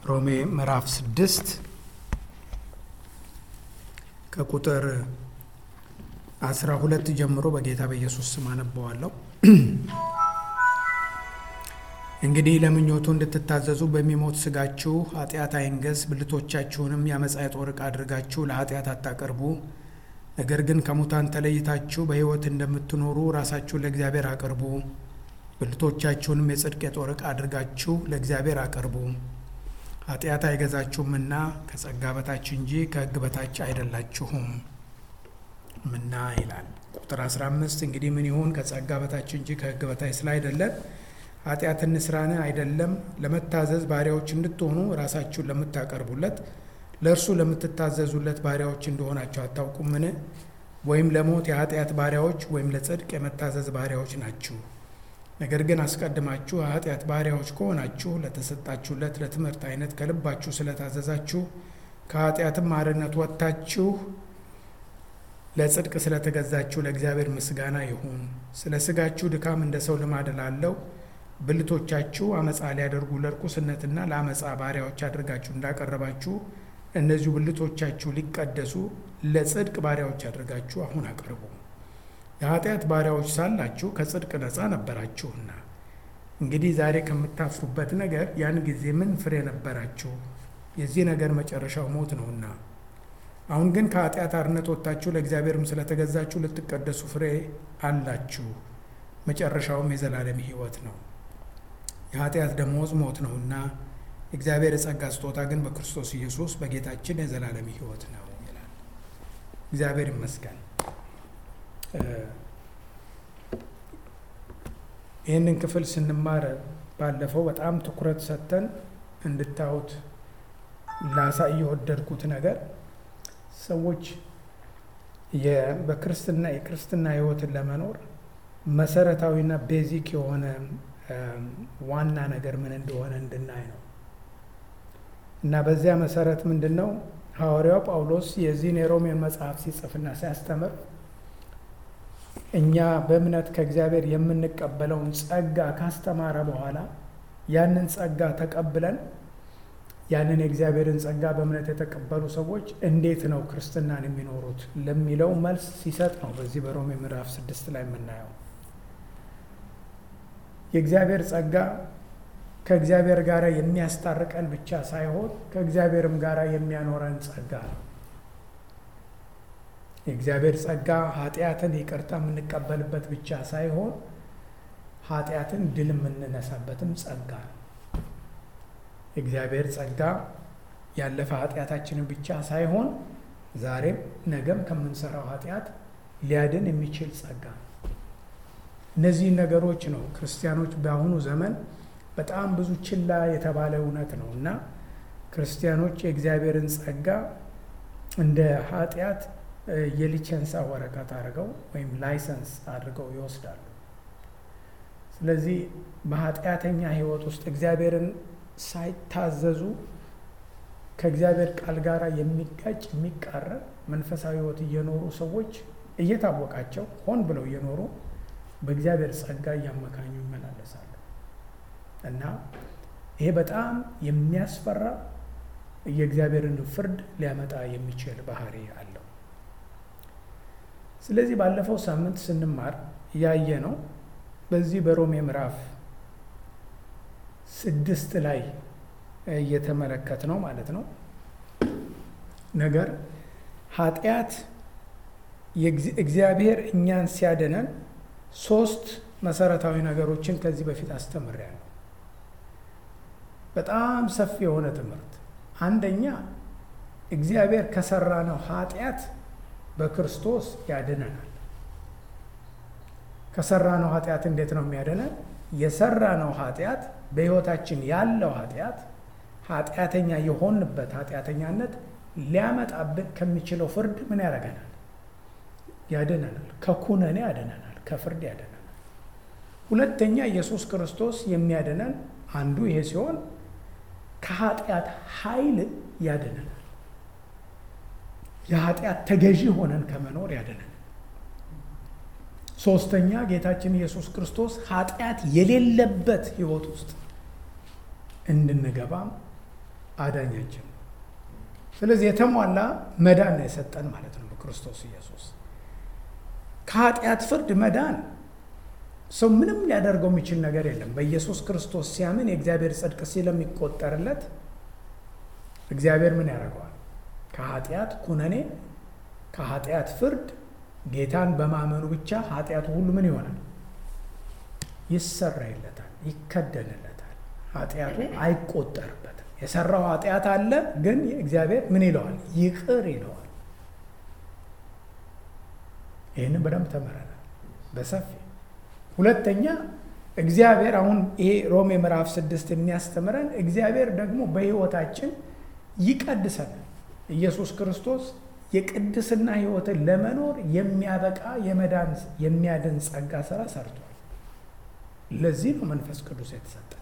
ሮሜ ምዕራፍ ስድስት ከቁጥር አስራ ሁለት ጀምሮ በጌታ በኢየሱስ ስም አነበዋለሁ። እንግዲህ ለምኞቱ እንድትታዘዙ በሚሞት ስጋችሁ ኃጢአት አይንገስ፣ ብልቶቻችሁንም የአመፃ የጦር ዕቃ አድርጋችሁ ለኃጢአት አታቀርቡ። ነገር ግን ከሙታን ተለይታችሁ በሕይወት እንደምትኖሩ ራሳችሁን ለእግዚአብሔር አቅርቡ። ብልቶቻችሁንም የጽድቅ የጦር ዕቃ አድርጋችሁ ለእግዚአብሔር አቅርቡ። ኃጢአት አይገዛችሁምና ከጸጋ በታች እንጂ ከሕግ በታች አይደላችሁም ምና ይላል። ቁጥር 15 እንግዲህ ምን ይሁን? ከጸጋ በታች እንጂ ከሕግ በታች ስላይደለን ኃጢአት እንስራን አይደለም። ለመታዘዝ ባሪያዎች እንድትሆኑ ራሳችሁን ለምታቀርቡለት ለእርሱ ለምትታዘዙለት ባሪያዎች እንደሆናቸው አታውቁምን? ወይም ለሞት የኃጢአት ባሪያዎች ወይም ለጽድቅ የመታዘዝ ባሪያዎች ናችሁ። ነገር ግን አስቀድማችሁ የኃጢአት ባሪያዎች ከሆናችሁ ለተሰጣችሁለት ለትምህርት አይነት ከልባችሁ ስለታዘዛችሁ ከኃጢአትም አርነት ወጥታችሁ ለጽድቅ ስለተገዛችሁ ለእግዚአብሔር ምስጋና ይሁን። ስለ ስጋችሁ ድካም እንደ ሰው ልማድ ላለው ብልቶቻችሁ አመፃ ሊያደርጉ ለርኩስነትና ለአመፃ ባሪያዎች አድርጋችሁ እንዳቀረባችሁ እነዚሁ ብልቶቻችሁ ሊቀደሱ ለጽድቅ ባሪያዎች አድርጋችሁ አሁን አቅርቡ። የኃጢአት ባሪያዎች ሳላችሁ ከጽድቅ ነፃ ነበራችሁና። እንግዲህ ዛሬ ከምታፍሩበት ነገር ያን ጊዜ ምን ፍሬ ነበራችሁ? የዚህ ነገር መጨረሻው ሞት ነውና። አሁን ግን ከኃጢአት አርነት ወጥታችሁ ለእግዚአብሔርም ስለተገዛችሁ ልትቀደሱ ፍሬ አላችሁ። መጨረሻውም የዘላለም ሕይወት ነው። የኃጢአት ደመወዝ ሞት ነውና የእግዚአብሔር የጸጋ ስጦታ ግን በክርስቶስ ኢየሱስ በጌታችን የዘላለም ሕይወት ነው ይላል። እግዚአብሔር ይመስገን። ይህንን ክፍል ስንማር ባለፈው በጣም ትኩረት ሰጥተን እንድታዩት ላሳይ የወደድኩት ነገር ሰዎች በክርስትና የክርስትና ሕይወትን ለመኖር መሰረታዊና ቤዚክ የሆነ ዋና ነገር ምን እንደሆነ እንድናይ ነው እና በዚያ መሰረት ምንድን ነው ሐዋርያው ጳውሎስ የዚህን የሮሜን መጽሐፍ ሲጽፍና ሲያስተምር እኛ በእምነት ከእግዚአብሔር የምንቀበለውን ጸጋ ካስተማረ በኋላ ያንን ጸጋ ተቀብለን ያንን የእግዚአብሔርን ጸጋ በእምነት የተቀበሉ ሰዎች እንዴት ነው ክርስትናን የሚኖሩት ለሚለው መልስ ሲሰጥ ነው በዚህ በሮሜ ምዕራፍ ስድስት ላይ የምናየው። የእግዚአብሔር ጸጋ ከእግዚአብሔር ጋር የሚያስታርቀን ብቻ ሳይሆን ከእግዚአብሔርም ጋር የሚያኖረን ጸጋ ነው። የእግዚአብሔር ጸጋ ኃጢአትን ይቅርታ የምንቀበልበት ብቻ ሳይሆን ኃጢአትን ድል የምንነሳበትም ጸጋ ነው። የእግዚአብሔር ጸጋ ያለፈ ኃጢአታችንን ብቻ ሳይሆን ዛሬም ነገም ከምንሰራው ኃጢአት ሊያድን የሚችል ጸጋ ነው። እነዚህን ነገሮች ነው ክርስቲያኖች በአሁኑ ዘመን በጣም ብዙ ችላ የተባለ እውነት ነው እና ክርስቲያኖች የእግዚአብሔርን ጸጋ እንደ ኃጢአት የሊቸንሳ ወረቀት አድርገው ወይም ላይሰንስ አድርገው ይወስዳሉ። ስለዚህ በኃጢአተኛ ሕይወት ውስጥ እግዚአብሔርን ሳይታዘዙ ከእግዚአብሔር ቃል ጋር የሚጋጭ የሚቃረን መንፈሳዊ ሕይወት እየኖሩ ሰዎች እየታወቃቸው ሆን ብለው እየኖሩ በእግዚአብሔር ጸጋ እያመካኙ ይመላለሳሉ እና ይሄ በጣም የሚያስፈራ የእግዚአብሔርን ፍርድ ሊያመጣ የሚችል ባህሪ አለው። ስለዚህ ባለፈው ሳምንት ስንማር ያየ ነው በዚህ በሮሜ ምዕራፍ ስድስት ላይ እየተመለከት ነው ማለት ነው ነገር ኃጢአት እግዚአብሔር እኛን ሲያድነን ሶስት መሰረታዊ ነገሮችን ከዚህ በፊት አስተምሬያለሁ። በጣም ሰፊ የሆነ ትምህርት። አንደኛ እግዚአብሔር ከሰራነው ኃጢአት በክርስቶስ ያድነናል። ከሰራነው ኃጢአት እንዴት ነው የሚያድነን? የሰራነው ኃጢአት በሕይወታችን ያለው ኃጢአት ኃጢአተኛ የሆንበት ኃጢአተኛነት ሊያመጣብን ከሚችለው ፍርድ ምን ያደርገናል? ያድነናል። ከኩነኔ ያድነናል፣ ከፍርድ ያድነናል። ሁለተኛ ኢየሱስ ክርስቶስ የሚያድነን አንዱ ይሄ ሲሆን ከኃጢአት ኃይል ያድነናል። የኃጢአት ተገዢ ሆነን ከመኖር ያድነናል። ሶስተኛ ጌታችን ኢየሱስ ክርስቶስ ኃጢአት የሌለበት ሕይወት ውስጥ እንድንገባም አዳኛችን ነው። ስለዚህ የተሟላ መዳን ነው የሰጠን ማለት ነው በክርስቶስ ኢየሱስ። ከኃጢአት ፍርድ መዳን ሰው ምንም ሊያደርገው የሚችል ነገር የለም። በኢየሱስ ክርስቶስ ሲያምን የእግዚአብሔር ጽድቅ ስለሚቆጠርለት እግዚአብሔር ምን ያደርገዋል? ከኃጢአት ኩነኔ፣ ከኃጢአት ፍርድ ጌታን በማመኑ ብቻ ኃጢአቱ ሁሉ ምን ይሆናል? ይሰራይለታል፣ ይከደንለታል። ኃጢአቱ አይቆጠርበትም። የሰራው ኃጢአት አለ፣ ግን እግዚአብሔር ምን ይለዋል? ይቅር ይለዋል። ይህንን በደንብ ተመረናል በሰፊ ሁለተኛ እግዚአብሔር አሁን ይሄ ሮሜ ምዕራፍ ስድስት የሚያስተምረን እግዚአብሔር ደግሞ በሕይወታችን ይቀድሰናል። ኢየሱስ ክርስቶስ የቅድስና ሕይወትን ለመኖር የሚያበቃ የመዳን የሚያድን ጸጋ ስራ ሰርቷል። ለዚህ ነው መንፈስ ቅዱስ የተሰጠ።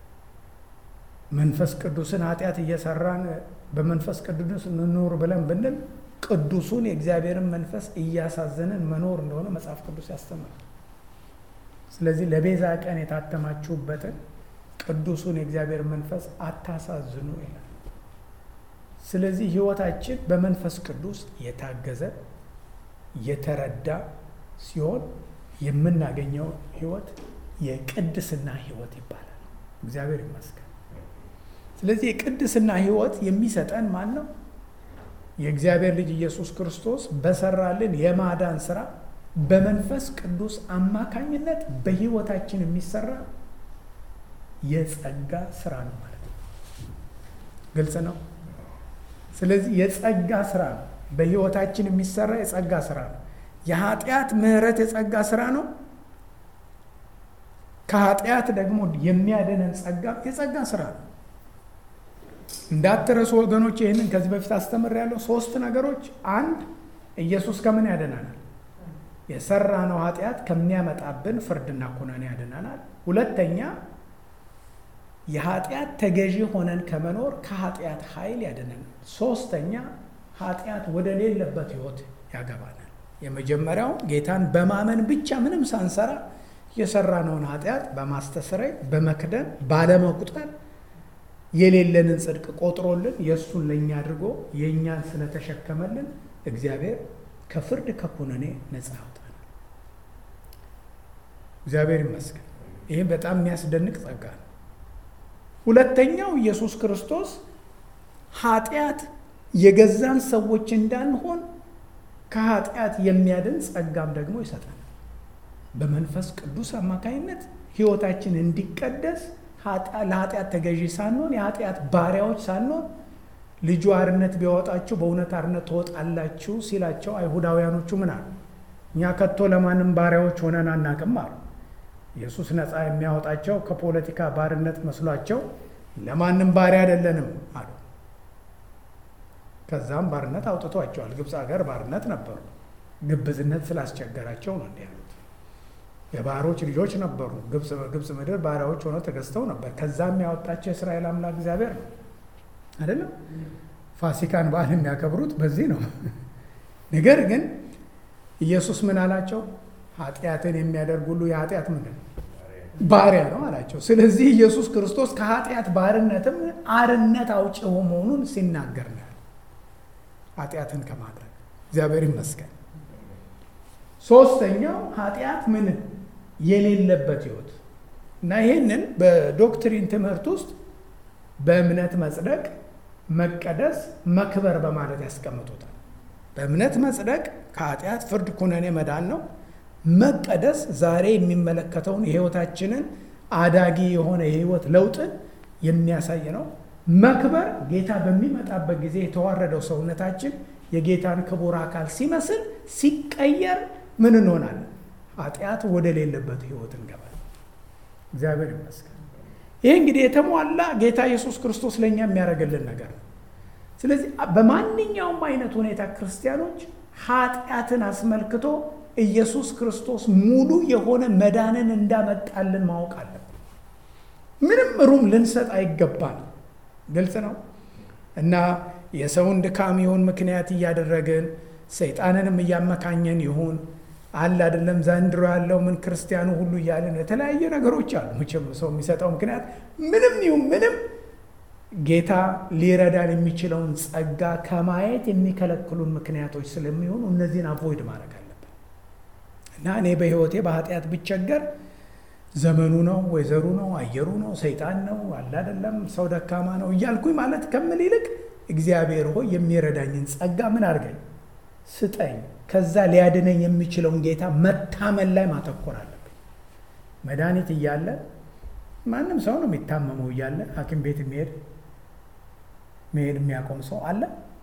መንፈስ ቅዱስን ኃጢአት እየሰራን በመንፈስ ቅዱስ እንኑር ብለን ብንል ቅዱሱን የእግዚአብሔርን መንፈስ እያሳዘንን መኖር እንደሆነ መጽሐፍ ቅዱስ ያስተምራል። ስለዚህ ለቤዛ ቀን የታተማችሁበትን ቅዱሱን የእግዚአብሔር መንፈስ አታሳዝኑ ይላል። ስለዚህ ሕይወታችን በመንፈስ ቅዱስ የታገዘ የተረዳ ሲሆን የምናገኘው ሕይወት የቅድስና ሕይወት ይባላል። እግዚአብሔር ይመስገን። ስለዚህ የቅድስና ሕይወት የሚሰጠን ማን ነው? የእግዚአብሔር ልጅ ኢየሱስ ክርስቶስ በሰራልን የማዳን ስራ በመንፈስ ቅዱስ አማካኝነት በሕይወታችን የሚሰራ የጸጋ ስራ ነው ማለት ነው። ግልጽ ነው። ስለዚህ የጸጋ ስራ ነው። በሕይወታችን የሚሰራ የጸጋ ስራ ነው። የኃጢአት ምሕረት የጸጋ ስራ ነው። ከኃጢአት ደግሞ የሚያድነን ጸጋ የጸጋ ስራ ነው። እንዳትረሱ ወገኖች፣ ይህንን ከዚህ በፊት አስተምሬያለሁ። ሶስት ነገሮች፣ አንድ ኢየሱስ ከምን ያድነናል? የሰራነው ኃጢአት ከሚያመጣብን ፍርድና ኩነኔ ያድነናል። ሁለተኛ የኃጢአት ተገዢ ሆነን ከመኖር ከኃጢአት ኃይል ያድነናል። ሶስተኛ ኃጢአት ወደ ሌለበት ህይወት ያገባናል። የመጀመሪያው ጌታን በማመን ብቻ ምንም ሳንሰራ የሰራነውን ኃጢአት በማስተስረይ በመክደን ባለመቁጠር የሌለንን ጽድቅ ቆጥሮልን የእሱን ለእኛ አድርጎ የእኛን ስለተሸከመልን እግዚአብሔር ከፍርድ ከኩነኔ ነፃ ያውጣናል። እግዚአብሔር ይመስገን። ይህም በጣም የሚያስደንቅ ጸጋ ነው። ሁለተኛው ኢየሱስ ክርስቶስ ኃጢአት የገዛን ሰዎች እንዳንሆን ከኃጢአት የሚያድን ጸጋም ደግሞ ይሰጠናል። በመንፈስ ቅዱስ አማካኝነት ህይወታችን እንዲቀደስ ለኃጢአት ተገዢ ሳንሆን የኃጢአት ባሪያዎች ሳንሆን ልጁ አርነት ቢያወጣችሁ በእውነት አርነት ትወጣላችሁ ሲላቸው አይሁዳውያኖቹ ምን አሉ? እኛ ከቶ ለማንም ባሪያዎች ሆነን አናቅም አሉ። ኢየሱስ ነፃ የሚያወጣቸው ከፖለቲካ ባርነት መስሏቸው ለማንም ባሪያ አይደለንም አሉ። ከዛም ባርነት አውጥቷቸዋል። ግብፅ ሀገር ባርነት ነበሩ። ግብዝነት ስላስቸገራቸው ነው እንዲህ ያሉት። የባሮች ልጆች ነበሩ። ግብፅ ምድር ባሪያዎች ሆነው ተገዝተው ነበር። ከዛም ያወጣቸው የእስራኤል አምላክ እግዚአብሔር ነው አይደለም። ፋሲካን በዓል የሚያከብሩት በዚህ ነው። ነገር ግን ኢየሱስ ምን አላቸው? ኃጢአትን የሚያደርግ ሁሉ የኃጢአት ምንድን ነው ባሪያ ነው አላቸው። ስለዚህ ኢየሱስ ክርስቶስ ከኃጢአት ባርነትም አርነት አውጭ መሆኑን ሲናገር ነው ኃጢአትን ከማድረግ እግዚአብሔር ይመስገን። ሶስተኛው ኃጢአት ምን የሌለበት ህይወት እና ይህንን በዶክትሪን ትምህርት ውስጥ በእምነት መጽደቅ፣ መቀደስ፣ መክበር በማለት ያስቀምጡታል። በእምነት መጽደቅ ከኃጢአት ፍርድ፣ ኩነኔ መዳን ነው። መቀደስ ዛሬ የሚመለከተውን የህይወታችንን አዳጊ የሆነ የህይወት ለውጥን የሚያሳይ ነው። መክበር ጌታ በሚመጣበት ጊዜ የተዋረደው ሰውነታችን የጌታን ክቡር አካል ሲመስል ሲቀየር ምን እንሆናለን? ኃጢአት ወደ ሌለበት ህይወት እንገባለን። እግዚአብሔር ይመስገን። ይህ እንግዲህ የተሟላ ጌታ ኢየሱስ ክርስቶስ ለእኛ የሚያደርግልን ነገር ነው። ስለዚህ በማንኛውም አይነት ሁኔታ ክርስቲያኖች ኃጢአትን አስመልክቶ ኢየሱስ ክርስቶስ ሙሉ የሆነ መዳንን እንዳመጣልን ማወቅ አለብን። ምንም ሩም ልንሰጥ አይገባል። ግልጽ ነው እና የሰውን ድካም ይሁን ምክንያት እያደረግን ሰይጣንንም እያመካኘን ይሁን አለ አይደለም ዘንድሮ ያለው ምን ክርስቲያኑ ሁሉ እያለን የተለያየ ነገሮች አሉ። መቼም ሰው የሚሰጠው ምክንያት ምንም ይሁን ምንም ጌታ ሊረዳን የሚችለውን ጸጋ ከማየት የሚከለክሉን ምክንያቶች ስለሚሆኑ እነዚህን አቮይድ ማድረግ አለብን እና እኔ በሕይወቴ በኃጢአት ብቸገር ዘመኑ ነው፣ ወይዘሩ ነው፣ አየሩ ነው፣ ሰይጣን ነው፣ አለ አይደለም፣ ሰው ደካማ ነው እያልኩኝ ማለት ከምል ይልቅ እግዚአብሔር ሆይ የሚረዳኝን ጸጋ ምን አድርገኝ ስጠኝ። ከዛ ሊያድነኝ የሚችለውን ጌታ መታመን ላይ ማተኮር አለብኝ። መድኃኒት እያለ ማንም ሰው ነው የሚታመመው እያለ ሐኪም ቤት የሚሄድ መሄድ የሚያቆም ሰው አለ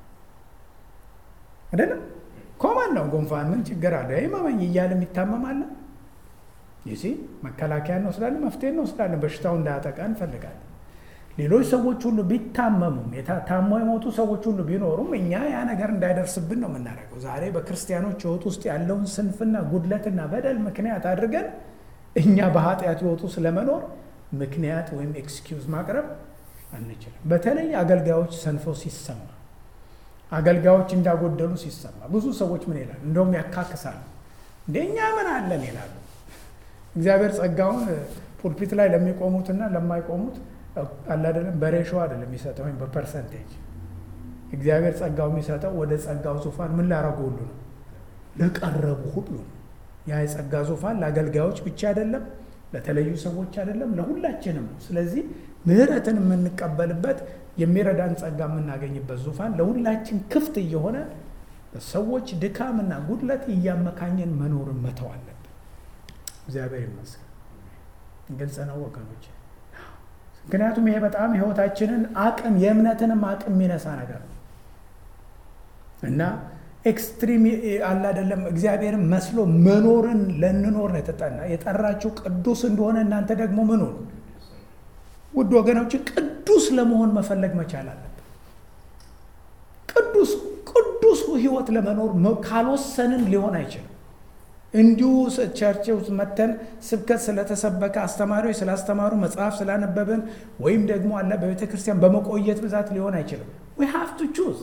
አይደለም? ኮማን ነው ጉንፋን ምን ችግር አለ ይመመኝ እያለ የሚታመም አለ። ይሲ መከላከያ እንወስዳለን፣ መፍትሄ እንወስዳለን። በሽታው እንዳያጠቃ እንፈልጋለን። ሌሎች ሰዎች ሁሉ ቢታመሙም ታሞ የሞቱ ሰዎች ሁሉ ቢኖሩም እኛ ያ ነገር እንዳይደርስብን ነው የምናደርገው። ዛሬ በክርስቲያኖች ሕይወት ውስጥ ያለውን ስንፍና፣ ጉድለትና በደል ምክንያት አድርገን እኛ በኃጢአት ሕይወቱ ስለመኖር ምክንያት ወይም ኤክስኪውዝ ማቅረብ አንችልም። በተለይ አገልጋዮች ሰንፈው ሲሰማ፣ አገልጋዮች እንዳጎደሉ ሲሰማ ብዙ ሰዎች ምን ይላሉ? እንደውም ያካክሳሉ። እንደኛ ምን አለን ይላሉ። እግዚአብሔር ጸጋውን ፑልፒት ላይ ለሚቆሙትና ለማይቆሙት አላደለም በሬሾ አይደለም የሚሰጠው ወይም በፐርሰንቴጅ እግዚአብሔር ጸጋው የሚሰጠው ወደ ጸጋው ዙፋን ምን ላረጉ ሁሉ ነው ለቀረቡ ሁሉ ነው። ያ የጸጋ ዙፋን ለአገልጋዮች ብቻ አይደለም፣ ለተለዩ ሰዎች አይደለም፣ ለሁላችንም ነው። ስለዚህ ምሕረትን የምንቀበልበት የሚረዳን ጸጋ የምናገኝበት ዙፋን ለሁላችን ክፍት እየሆነ በሰዎች ድካምና ጉድለት እያመካኘን መኖርን መተው አለብን። እግዚአብሔር ይመስገን። ግልጽ ነው ወገኖች። ምክንያቱም ይሄ በጣም ህይወታችንን አቅም የእምነትንም አቅም የሚነሳ ነገር ነው እና ኤክስትሪም አለ አይደለም። እግዚአብሔርን መስሎ መኖርን ለንኖር ነው የተጠና የጠራችሁ ቅዱስ እንደሆነ እናንተ ደግሞ ምኑ ውድ ወገኖች ቅዱስ ለመሆን መፈለግ መቻል አለብን። ቅዱስ ቅዱስ ህይወት ለመኖር ካልወሰንን ሊሆን አይችልም። እንዲሁ ቸርች ውስጥ መተን ስብከት ስለተሰበከ አስተማሪዎች ስላስተማሩ መጽሐፍ ስላነበብን ወይም ደግሞ አለ በቤተ ክርስቲያን በመቆየት ብዛት ሊሆን አይችልም። ዊ ሃቭ ቱ ቹዝ።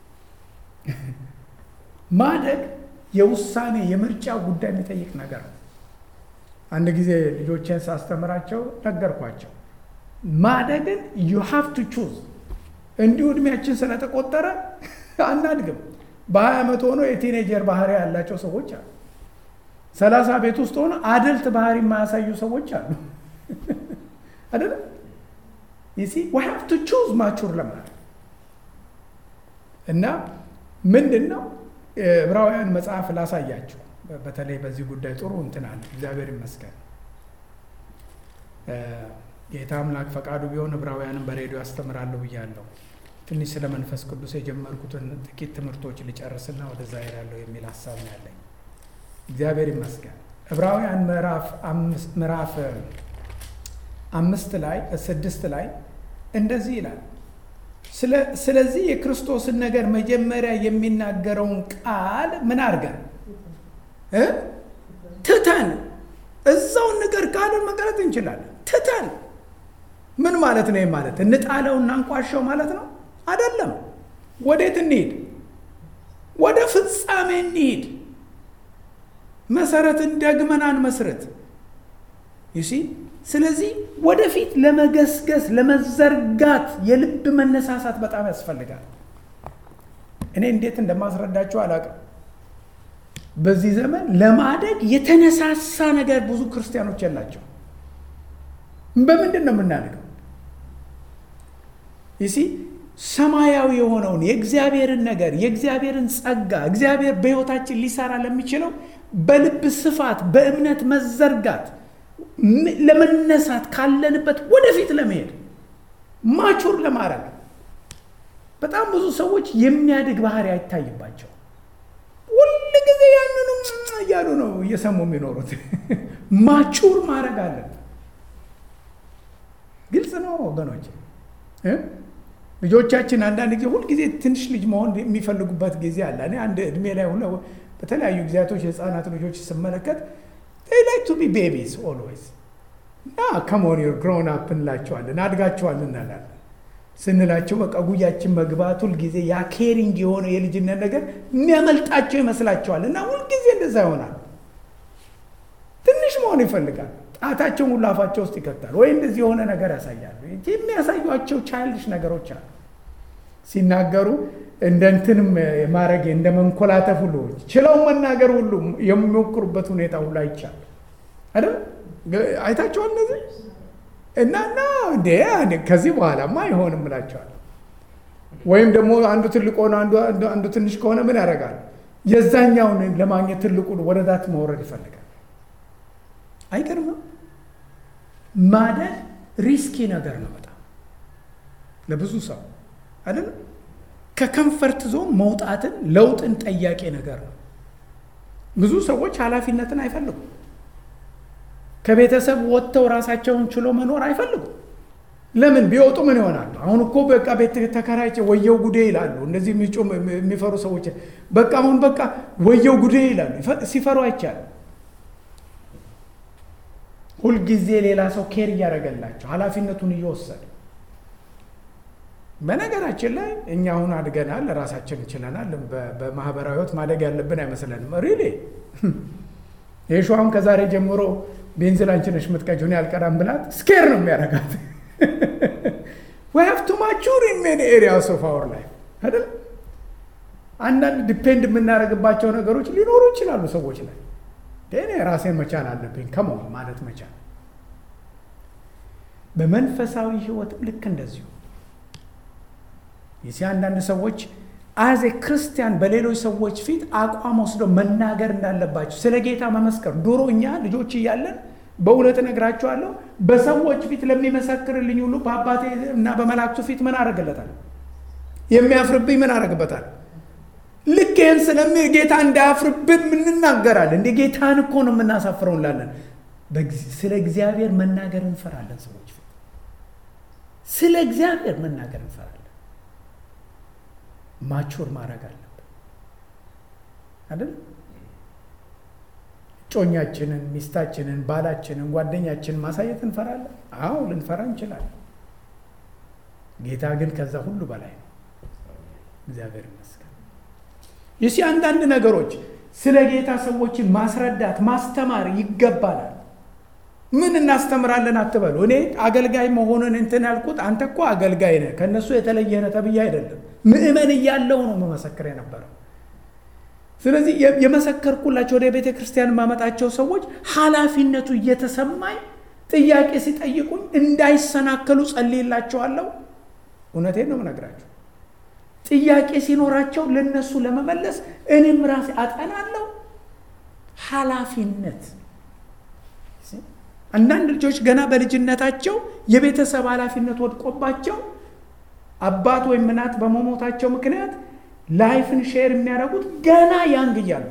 ማደግ የውሳኔ የምርጫ ጉዳይ የሚጠይቅ ነገር ነው። አንድ ጊዜ ልጆቼን ሳስተምራቸው ነገርኳቸው። ማደግን ዩ ሃቭ ቱ ቹዝ። እንዲሁ እድሜያችን ስለተቆጠረ አናድግም። በሀያ ዓመት ሆኖ የቲኔጀር ባህሪ ያላቸው ሰዎች አሉ። ሰላሳ ቤት ውስጥ ሆነ አደልት ባህሪ የማያሳዩ ሰዎች አሉ። አይደለም ይሲ ዊ ሃቭ ቱ ቹዝ ማቹር ለማለት እና ምንድን ነው ዕብራውያን መጽሐፍ ላሳያቸው። በተለይ በዚህ ጉዳይ ጥሩ እንትን አለ። እግዚአብሔር ይመስገን። ጌታ አምላክ ፈቃዱ ቢሆን ዕብራውያንን በሬዲዮ ያስተምራለሁ ብያለሁ። ትንሽ ስለ መንፈስ ቅዱስ የጀመርኩትን ጥቂት ትምህርቶች ልጨርስና ወደዛ ሄዳለሁ የሚል ሀሳብ ነው ያለኝ። እግዚአብሔር ይመስገን። ዕብራውያን ምዕራፍ አምስት ላይ ስድስት ላይ እንደዚህ ይላል። ስለዚህ የክርስቶስን ነገር መጀመሪያ የሚናገረውን ቃል ምን አድርገን ትተን እዛውን ነገር ቃልን መቅረት እንችላለን። ትተን ምን ማለት ነው? ማለት እንጣለው እናንቋሸው ማለት ነው አይደለም። ወዴት እንሂድ? ወደ ፍጻሜ እንሂድ። መሰረትን ደግመን አንመስርት። ይሲ ስለዚህ ወደፊት ለመገስገስ ለመዘርጋት የልብ መነሳሳት በጣም ያስፈልጋል። እኔ እንዴት እንደማስረዳቸው አላውቅም። በዚህ ዘመን ለማደግ የተነሳሳ ነገር ብዙ ክርስቲያኖች የላቸው። በምንድን ነው የምናደርገው? ይሲ ሰማያዊ የሆነውን የእግዚአብሔርን ነገር የእግዚአብሔርን ጸጋ እግዚአብሔር በሕይወታችን ሊሰራ ለሚችለው በልብ ስፋት በእምነት መዘርጋት ለመነሳት ካለንበት ወደፊት ለመሄድ ማቹር ለማድረግ በጣም ብዙ ሰዎች የሚያድግ ባህሪ አይታይባቸው። ሁል ጊዜ ያንኑ እያሉ ነው እየሰሙ የሚኖሩት። ማቹር ማድረግ አለን። ግልጽ ነው ወገኖች። ልጆቻችን አንዳንድ ጊዜ ሁልጊዜ ትንሽ ልጅ መሆን የሚፈልጉበት ጊዜ አለ። እኔ አንድ እድሜ ላይ ሁለ በተለያዩ ጊዜያቶች የህፃናት ልጆች ስመለከት ላይክ ቱ ቢ ቤቢስ ኦልዌይስ እና ከሞን ዩር ግሮን አፕ እንላቸዋለን፣ አድጋቸዋል እንላለን። ስንላቸው በቃ ጉያችን መግባት ሁልጊዜ ያ ኬሪንግ የሆነ የልጅነት ነገር የሚያመልጣቸው ይመስላቸዋል እና ሁልጊዜ እንደዛ ይሆናል። ትንሽ መሆን ይፈልጋል። ጣታቸውን ሁሉ አፋቸው ውስጥ ይከታል ወይ እንደዚህ የሆነ ነገር ያሳያሉ። የሚያሳዩቸው ቻይልድሽ ነገሮች አሉ። ሲናገሩ እንደ እንትንም ማድረግ እንደ መንኮላተፍ ሁሉ ችለው መናገር ሁሉ የሚሞክሩበት ሁኔታ ሁሉ አይቻል አይደል? አይታቸዋል እነዚህ እና እና እንዴ ከዚህ በኋላማ አይሆንም እላቸዋለሁ። ወይም ደግሞ አንዱ ትልቅ ሆነ አንዱ ትንሽ ከሆነ ምን ያደርጋል? የዛኛውን ለማግኘት ትልቁን ወደ ታች መውረድ ይፈልጋል። አይገርምም? ማደግ ሪስኪ ነገር ነው በጣም ለብዙ ሰው አይደለም። ከከንፈርት ዞን መውጣትን ለውጥን ጠያቂ ነገር ነው። ብዙ ሰዎች ኃላፊነትን አይፈልጉም። ከቤተሰብ ወጥተው ራሳቸውን ችሎ መኖር አይፈልጉም። ለምን ቢወጡ ምን ይሆናሉ? አሁን እኮ በቃ ቤት ተከራይቼ ወየው ጉዴ ይላሉ። እንደዚህ የሚፈሩ ሰዎች በቃ አሁን በቃ ወየው ጉዴ ይላሉ። ሲፈሩ አይቻልም። ሁልጊዜ ሌላ ሰው ኬር እያደረገላቸው ኃላፊነቱን እየወሰደ በነገራችን ላይ እኛ አሁን አድገናል፣ ራሳችን እንችለናል። በማህበራዊ ህይወት ማደግ ያለብን አይመስለንም። ሪሊ ይህ አሁን ከዛሬ ጀምሮ ቤንዚን አንቺ ነሽ የምትቀጂው እኔ አልቀዳም ብላት ስኬር ነው የሚያደርጋት። ዊ ሃቭ ቱ ማቹር ኢን ሜኒ ኤሪያስ ኦፍ አወር ላይፍ አይደል? አንዳንድ ዲፔንድ የምናደርግባቸው ነገሮች ሊኖሩ ይችላሉ ሰዎች ላይ እኔ ራሴን መቻል አለብኝ ከመሆን ማለት መቻል። በመንፈሳዊ ህይወትም ልክ እንደዚሁ የሲ አንዳንድ ሰዎች አዜ ክርስቲያን በሌሎች ሰዎች ፊት አቋም ወስደው መናገር እንዳለባቸው ስለ ጌታ መመስከር። ድሮ እኛ ልጆች እያለን በእውነት እነግራቸዋለሁ በሰዎች ፊት ለሚመሰክርልኝ ሁሉ በአባቴ እና በመላእክቱ ፊት ምን አደርግለታል? የሚያፍርብኝ ምን አደርግበታል? ልክ ይህን ስለሚ ጌታ እንዳያፍርብን እንናገራለን። እንደ ጌታን እኮ ነው የምናሳፍረው እንላለን። ስለ እግዚአብሔር መናገር እንፈራለን። ሰዎች ፊት ስለ እግዚአብሔር መናገር እንፈራለን። ማቹር ማድረግ አለብን አይደል? እጮኛችንን፣ ሚስታችንን፣ ባላችንን፣ ጓደኛችንን ማሳየት እንፈራለን። አዎ ልንፈራ እንችላለን። ጌታ ግን ከዛ ሁሉ በላይ ነው። እግዚአብሔር ይመስገን። ይሲ አንዳንድ ነገሮች ስለ ጌታ ሰዎችን ማስረዳት ማስተማር ይገባናል። ምን እናስተምራለን አትበሉ። እኔ አገልጋይ መሆኑን እንትን ያልኩት አንተ እኮ አገልጋይ ነህ ከእነሱ የተለየ ነህ ተብዬ አይደለም። ምእመን እያለው ነው መመሰክር የነበረው። ስለዚህ የመሰከርኩላቸው ወደ ቤተ ክርስቲያን የማመጣቸው ሰዎች ኃላፊነቱ እየተሰማኝ ጥያቄ ሲጠይቁኝ እንዳይሰናከሉ ጸልይላቸዋለሁ። እውነቴን ነው የምነግራቸው። ጥያቄ ሲኖራቸው ለነሱ ለመመለስ እኔም ራሴ አጠናለሁ። ኃላፊነት አንዳንድ ልጆች ገና በልጅነታቸው የቤተሰብ ኃላፊነት ወድቆባቸው አባት ወይም እናት በመሞታቸው ምክንያት ላይፍን ሼር የሚያደርጉት ገና ያንግ እያሉ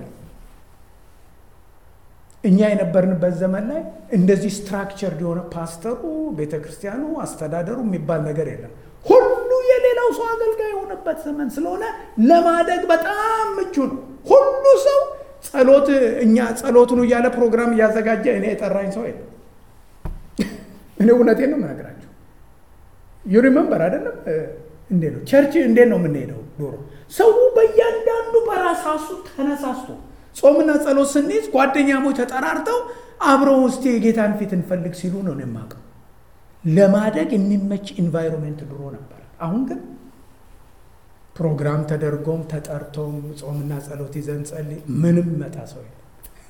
እኛ የነበርንበት ዘመን ላይ እንደዚህ ስትራክቸር የሆነ ፓስተሩ፣ ቤተ ክርስቲያኑ፣ አስተዳደሩ የሚባል ነገር የለም። ሁሉ የሌላው ሰው አገልጋይ የሆነበት ዘመን ስለሆነ ለማደግ በጣም ምቹ ነው። ሁሉ ሰው ጸሎት እኛ ጸሎቱን እያለ ፕሮግራም እያዘጋጀ እኔ የጠራኝ ሰው የለም። እኔ እውነቴን ነው የምነግራቸው። ዩ ሪመምበር አይደለም እንዴ ነው ቸርች እንዴት ነው የምንሄደው? ዶሮ ሰው በእያንዳንዱ በራሳሱ ተነሳስቶ ጾምና ጸሎት ስንይዝ ጓደኛሞች ተጠራርተው አብረው ውስጥ የጌታን ፊት እንፈልግ ሲሉ ነው የማውቀው። ለማደግ የሚመች ኢንቫይሮንሜንት ድሮ ነበር። አሁን ግን ፕሮግራም ተደርጎም ተጠርቶም ጾምና ጸሎት ይዘን ጸልይ ምንም መጣ ሰው የለም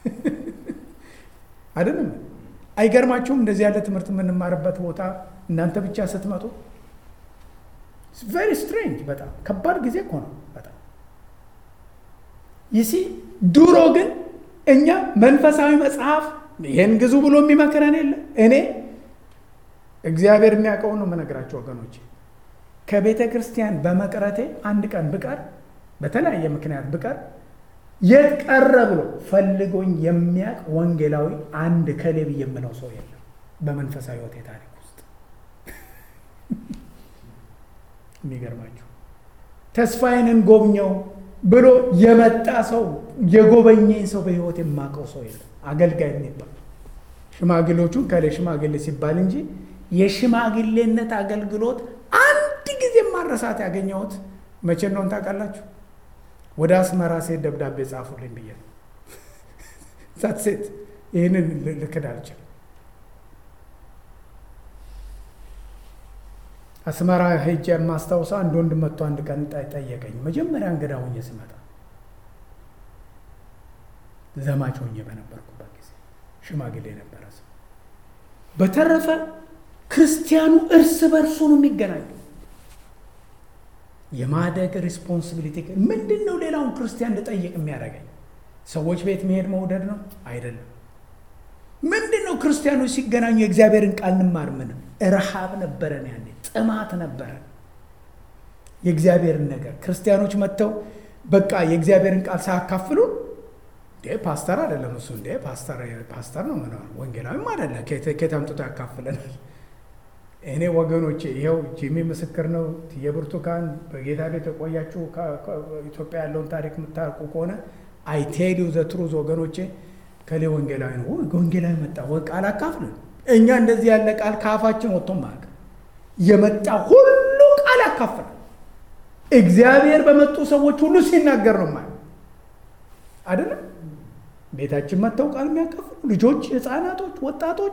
አይደለም። አይገርማችሁም? እንደዚህ ያለ ትምህርት የምንማርበት ቦታ እናንተ ብቻ ስትመጡ ቬሪ ስትሬንጅ። በጣም ከባድ ጊዜ እኮ ነው። በጣም ይሲ ድሮ ግን እኛ መንፈሳዊ መጽሐፍ ይህን ግዙ ብሎ የሚመክረን የለ። እኔ እግዚአብሔር የሚያውቀው ነው የምነግራቸው ወገኖች። ከቤተ ክርስቲያን በመቅረቴ አንድ ቀን ብቀር በተለያየ ምክንያት ብቀር የት ቀረ ብሎ ፈልጎኝ የሚያውቅ ወንጌላዊ አንድ ከሌ ብዬ የምለው ሰው የለም በመንፈሳዊ ሕይወቴ ታሪክ ውስጥ። የሚገርማችሁ ተስፋዬንን ጎብኘው ብሎ የመጣ ሰው የጎበኘኝ ሰው በሕይወት የማውቀው ሰው የለም። አገልጋይ የሚባል ሽማግሌዎቹን ከሌ ሽማግሌ ሲባል እንጂ የሽማግሌነት አገልግሎት አንድ ጊዜ ማረሳት ያገኘሁት መቼ እንደሆነ ታውቃላችሁ? ወደ አስመራ ሴት ደብዳቤ ጻፉልኝ ብዬ ዛት ሴት ይህንን ልክድ አልችልም። አስመራ ሄጄ የማስታውሰው አንድ ወንድ መጥቶ አንድ ቀን ጠየቀኝ። መጀመሪያ እንግዳ ሆኜ ስመጣ ዘማች ሆኜ በነበርኩበት ጊዜ ሽማግሌ የነበረ ሰው። በተረፈ ክርስቲያኑ እርስ በርሱ ነው የሚገናኘው። የማደግ ሪስፖንሲቢሊቲ ምንድን ነው? ሌላውን ክርስቲያን ልጠይቅ የሚያደርገኝ ሰዎች ቤት መሄድ መውደድ ነው አይደለም። ምንድን ነው? ክርስቲያኖች ሲገናኙ የእግዚአብሔርን ቃል እንማር። ምንም ረሃብ ነበረን፣ ያኔ ጥማት ነበረን የእግዚአብሔርን ነገር። ክርስቲያኖች መጥተው በቃ የእግዚአብሔርን ቃል ሳያካፍሉ እንዴ ፓስተር አይደለም እሱ እንዴ ፓስተር ነው ምን ወንጌላዊም አይደለም ከየት አምጥቶ ያካፍለናል? እኔ ወገኖቼ ይኸው ጂሚ ምስክር ነው። የብርቱካን በጌታ ቤት የቆያችሁ ኢትዮጵያ ያለውን ታሪክ የምታርቁ ከሆነ አይ ቴል ዩ ዘ ትሩዝ ወገኖቼ ከሌ ወንጌላዊ ነው ወንጌላዊ መጣ ቃል አካፍልን። እኛ እንደዚህ ያለ ቃል ከአፋችን ወጥቶ ማቅ የመጣ ሁሉ ቃል ያካፍላል። እግዚአብሔር በመጡ ሰዎች ሁሉ ሲናገር ነው ማለት አይደለም። ቤታችን መጥተው ቃል የሚያካፍሉ ልጆች፣ ህፃናቶች፣ ወጣቶች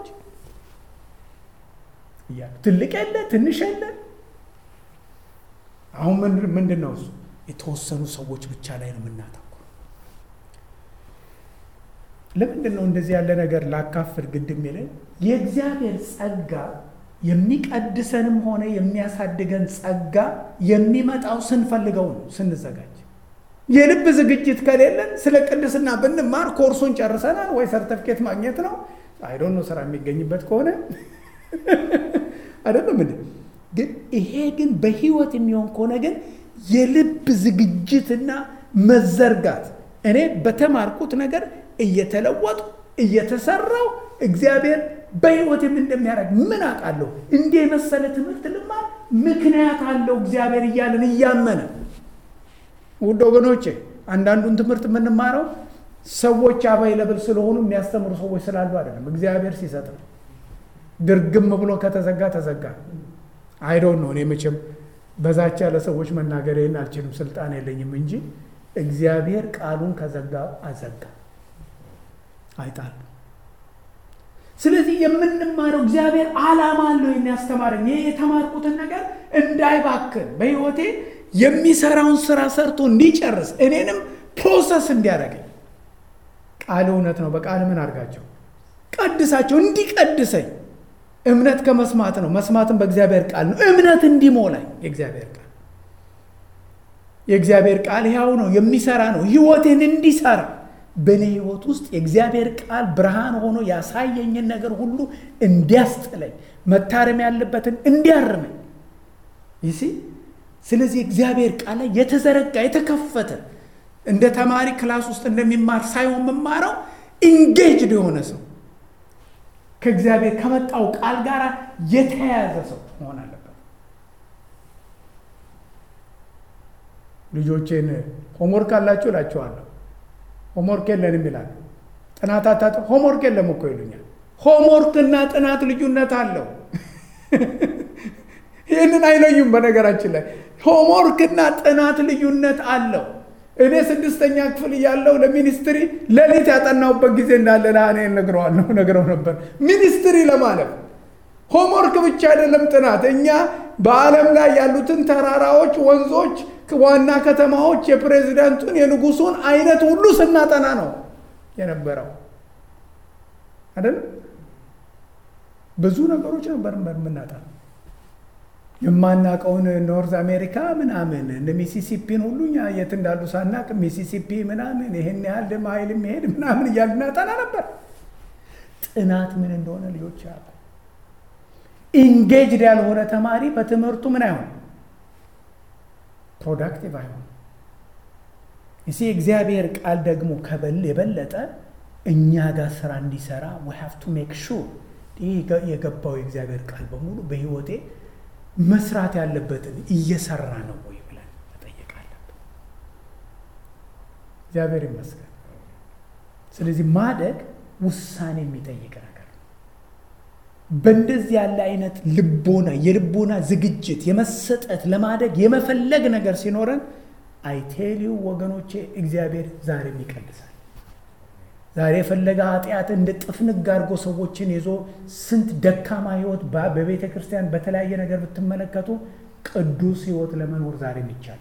እያሉ ትልቅ የለ ትንሽ የለ። አሁን ምንድን ነው እሱ የተወሰኑ ሰዎች ብቻ ላይ ነው የምናተኩር። ለምንድን ነው እንደዚህ ያለ ነገር ላካፍል ግድ የሚለን? የእግዚአብሔር ጸጋ የሚቀድሰንም ሆነ የሚያሳድገን ጸጋ የሚመጣው ስንፈልገው ነው፣ ስንዘጋጅ። የልብ ዝግጅት ከሌለን ስለ ቅድስና ብንማር ኮርሱን ጨርሰናል ወይ ሰርተፍኬት ማግኘት ነው አይዶን ነው ስራ የሚገኝበት ከሆነ አይደለም እንዴ? ግን ይሄ ግን በህይወት የሚሆን ከሆነ ግን የልብ ዝግጅትና መዘርጋት እኔ በተማርኩት ነገር እየተለወጡ እየተሰራው እግዚአብሔር በህይወት ምን እንደሚያደርግ ምን አውቃለሁ። እንዲህ የመሰለ ትምህርት ልማር ምክንያት አለው እግዚአብሔር እያለን እያመነ ውድ ወገኖቼ አንዳንዱን ትምህርት የምንማረው ሰዎች አቫይለብል ስለሆኑ የሚያስተምሩ ሰዎች ስላሉ አይደለም፣ እግዚአብሔር ሲሰጥ ነው። ድርግም ብሎ ከተዘጋ ተዘጋ። አይዶን ነው። እኔ መቼም በዛች ያለ ሰዎች መናገር ይህን አልችልም፣ ስልጣን የለኝም እንጂ እግዚአብሔር ቃሉን ከዘጋ አዘጋ፣ አይጣል። ስለዚህ የምንማረው እግዚአብሔር ዓላማ አለው የሚያስተማረኝ ይህ የተማርኩትን ነገር እንዳይባክን በህይወቴ የሚሰራውን ስራ ሰርቶ እንዲጨርስ እኔንም ፕሮሰስ እንዲያደርገኝ ቃል እውነት ነው። በቃል ምን አድርጋቸው ቀድሳቸው እንዲቀድሰኝ እምነት ከመስማት ነው፣ መስማትም በእግዚአብሔር ቃል ነው። እምነት እንዲሞላኝ የእግዚአብሔር ቃል የእግዚአብሔር ቃል ሕያው ነው፣ የሚሰራ ነው። ህይወቴን እንዲሰራ በእኔ ህይወት ውስጥ የእግዚአብሔር ቃል ብርሃን ሆኖ ያሳየኝን ነገር ሁሉ እንዲያስጥለኝ፣ መታረም ያለበትን እንዲያርመኝ ይሲ ስለዚህ እግዚአብሔር ቃል ላይ የተዘረጋ የተከፈተ እንደ ተማሪ ክላስ ውስጥ እንደሚማር ሳይሆን የምማረው ኢንጌጅድ የሆነ ሰው ከእግዚአብሔር ከመጣው ቃል ጋር የተያያዘ ሰው መሆን አለበት። ልጆቼን ሆምወርክ አላችሁ እላቸዋለሁ። ሆምወርክ የለንም ይላሉ። ጥናት አታጥ ሆምወርክ የለም እኮ ይሉኛል። ሆምወርክና ጥናት ልዩነት አለው። ይህንን አይለዩም። በነገራችን ላይ ሆምወርክና ጥናት ልዩነት አለው። እኔ ስድስተኛ ክፍል እያለሁ ለሚኒስትሪ ሌሊት ያጠናውበት ጊዜ እንዳለ ለእኔ ነግረዋለሁ ነግረው ነበር። ሚኒስትሪ ለማለፍ ሆምወርክ ብቻ አይደለም ጥናት። እኛ በዓለም ላይ ያሉትን ተራራዎች፣ ወንዞች፣ ዋና ከተማዎች የፕሬዚዳንቱን የንጉሱን አይነት ሁሉ ስናጠና ነው የነበረው አይደለም። ብዙ ነገሮች ነበር የምናጠና የማናቀውን ኖርዝ አሜሪካ ምናምን እነ ሚሲሲፒን ሁሉ እኛ የት እንዳሉ ሳናቅ ሚሲሲፒ ምናምን ይሄን ያህል ማይል የሚሄድ ምናምን እያልን እናጠና ነበር። ጥናት ምን እንደሆነ ልጆች ያሉ ኢንጌጅድ ያልሆነ ተማሪ በትምህርቱ ምን አይሆን ፕሮዳክቲቭ አይሆን። እሲ እግዚአብሔር ቃል ደግሞ ከበል የበለጠ እኛ ጋር ስራ እንዲሰራ ዊ ሃቭ ቱ ሜክ ሹር ይህ የገባው የእግዚአብሔር ቃል በሙሉ በህይወቴ መስራት ያለበትን እየሰራ ነው ወይ ብለን መጠየቅ አለብን። እግዚአብሔር ይመስገን። ስለዚህ ማደግ ውሳኔ የሚጠይቅ ነገር ነው። በእንደዚህ ያለ አይነት ልቦና የልቦና ዝግጅት የመሰጠት ለማደግ የመፈለግ ነገር ሲኖረን አይቴሊው ወገኖቼ እግዚአብሔር ዛሬም ይቀድሳል፣ ዛሬ የፈለገ ኃጢአት እንደ ጥፍንግ አድርጎ ሰዎችን ይዞ ስንት ደካማ ህይወት በቤተ ክርስቲያን በተለያየ ነገር ብትመለከቱ ቅዱስ ህይወት ለመኖር ዛሬም ይቻላል።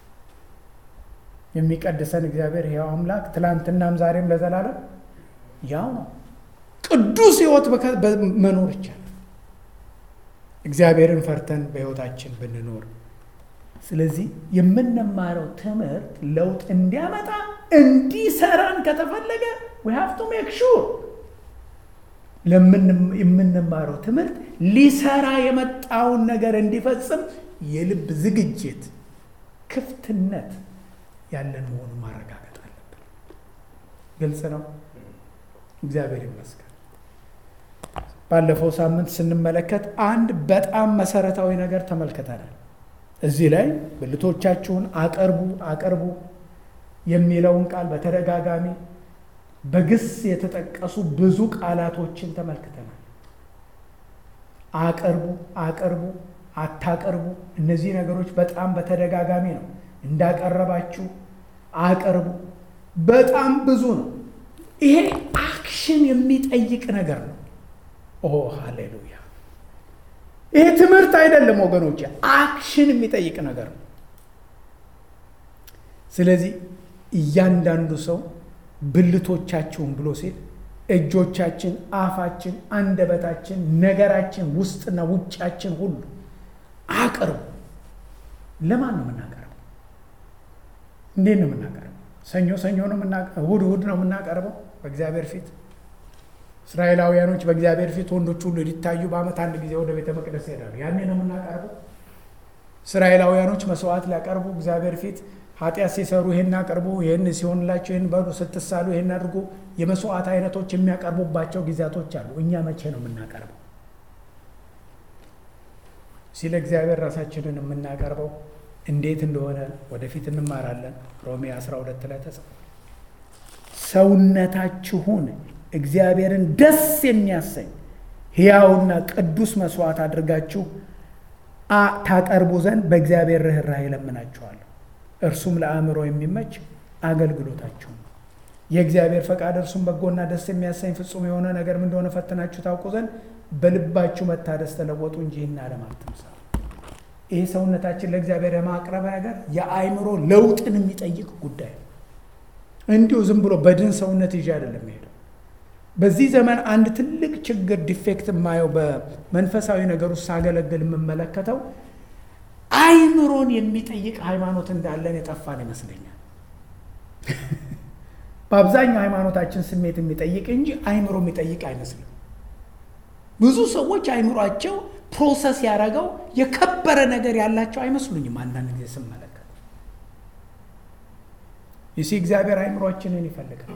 የሚቀድሰን እግዚአብሔር ሕያው አምላክ ትላንትናም ዛሬም ለዘላለም ያው ነው። ቅዱስ ህይወት መኖር ይቻላል። እግዚአብሔርን ፈርተን በህይወታችን ብንኖር። ስለዚህ የምንማረው ትምህርት ለውጥ እንዲያመጣ እንዲሰራን ከተፈለገ we have to make sure የምንማረው ትምህርት ሊሰራ የመጣውን ነገር እንዲፈጽም የልብ ዝግጅት፣ ክፍትነት ያለን መሆኑን ማረጋገጥ አለብን። ግልጽ ነው። እግዚአብሔር ይመስገን። ባለፈው ሳምንት ስንመለከት አንድ በጣም መሰረታዊ ነገር ተመልክተናል። እዚህ ላይ ብልቶቻችሁን አቅርቡ አቅርቡ የሚለውን ቃል በተደጋጋሚ በግስ የተጠቀሱ ብዙ ቃላቶችን ተመልክተናል። አቅርቡ አቅርቡ፣ አታቅርቡ፣ እነዚህ ነገሮች በጣም በተደጋጋሚ ነው። እንዳቀረባችሁ አቅርቡ፣ በጣም ብዙ ነው። ይሄ አክሽን የሚጠይቅ ነገር ነው። ኦ ሃሌሉያ! ይሄ ትምህርት አይደለም ወገኖች፣ አክሽን የሚጠይቅ ነገር ነው። ስለዚህ እያንዳንዱ ሰው ብልቶቻችሁን ብሎ ሲል እጆቻችን፣ አፋችን፣ አንደበታችን፣ ነገራችን፣ ውስጥና ውጫችን ሁሉ አቅርቡ። ለማን ነው የምናቀርበው? እንዴት ነው የምናቀርበው? ሰኞ ሰኞ ነው የምናቀርበው? እሑድ እሑድ ነው የምናቀርበው በእግዚአብሔር ፊት እስራኤላውያኖች በእግዚአብሔር ፊት ወንዶች ሁሉ ሊታዩ በዓመት አንድ ጊዜ ወደ ቤተ መቅደስ ይሄዳሉ። ያኔ ነው የምናቀርበው። እስራኤላውያኖች መስዋዕት ሊያቀርቡ እግዚአብሔር ፊት ኃጢአት ሲሰሩ ይህን አቅርቡ፣ ይህን ሲሆንላቸው ይህን በሉ፣ ስትሳሉ ይህን አድርጉ፣ የመስዋዕት አይነቶች የሚያቀርቡባቸው ጊዜያቶች አሉ። እኛ መቼ ነው የምናቀርበው? ሲለ እግዚአብሔር ራሳችንን የምናቀርበው እንዴት እንደሆነ ወደፊት እንማራለን። ሮሜ 12 ላይ ተጽፏል። ሰውነታችሁን እግዚአብሔርን ደስ የሚያሰኝ ሕያውና ቅዱስ መስዋዕት አድርጋችሁ ታቀርቡ ዘንድ በእግዚአብሔር ርኅራኄ እለምናችኋለሁ። እርሱም ለአእምሮ የሚመች አገልግሎታችሁ ነው። የእግዚአብሔር ፈቃድ እርሱም በጎና ደስ የሚያሰኝ ፍጹም የሆነ ነገር ምን እንደሆነ ፈትናችሁ ታውቁ ዘንድ በልባችሁ መታደስ ተለወጡ እንጂ ይህን ዓለም አትምሰሉ። ይህ ሰውነታችን ለእግዚአብሔር የማቅረብ ነገር የአእምሮ ለውጥን የሚጠይቅ ጉዳይ ነው። እንዲሁ ዝም ብሎ በድን ሰውነት ይዤ አይደለም ሄደው በዚህ ዘመን አንድ ትልቅ ችግር ዲፌክት የማየው በመንፈሳዊ ነገር ውስጥ ሳገለግል የምመለከተው አይምሮን የሚጠይቅ ሃይማኖት እንዳለን የጠፋን ይመስለኛል። በአብዛኛው ሃይማኖታችን ስሜት የሚጠይቅ እንጂ አይምሮ የሚጠይቅ አይመስልም። ብዙ ሰዎች አይምሯቸው ፕሮሰስ ያደረገው የከበረ ነገር ያላቸው አይመስሉኝም። አንዳንድ ጊዜ ስመለከት ይሲ እግዚአብሔር አይምሯችንን ይፈልጋል።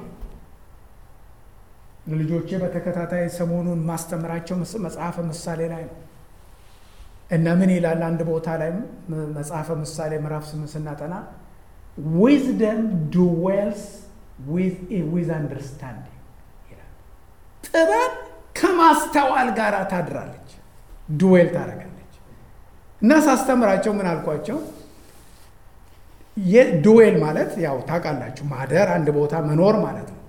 ለልጆቼ በተከታታይ ሰሞኑን ማስተምራቸው መጽሐፈ ምሳሌ ላይ ነው እና ምን ይላል? አንድ ቦታ ላይ መጽሐፈ ምሳሌ ምዕራፍ ስምንት ስናጠና ዊዝደም ዱዌልስ ዊዝ አንደርስታንዲንግ ይላል። ጥበብ ከማስተዋል ጋር ታድራለች፣ ዱዌል ታደርጋለች። እና ሳስተምራቸው ምን አልኳቸው? ዱዌል ማለት ያው ታውቃላችሁ፣ ማደር አንድ ቦታ መኖር ማለት ነው።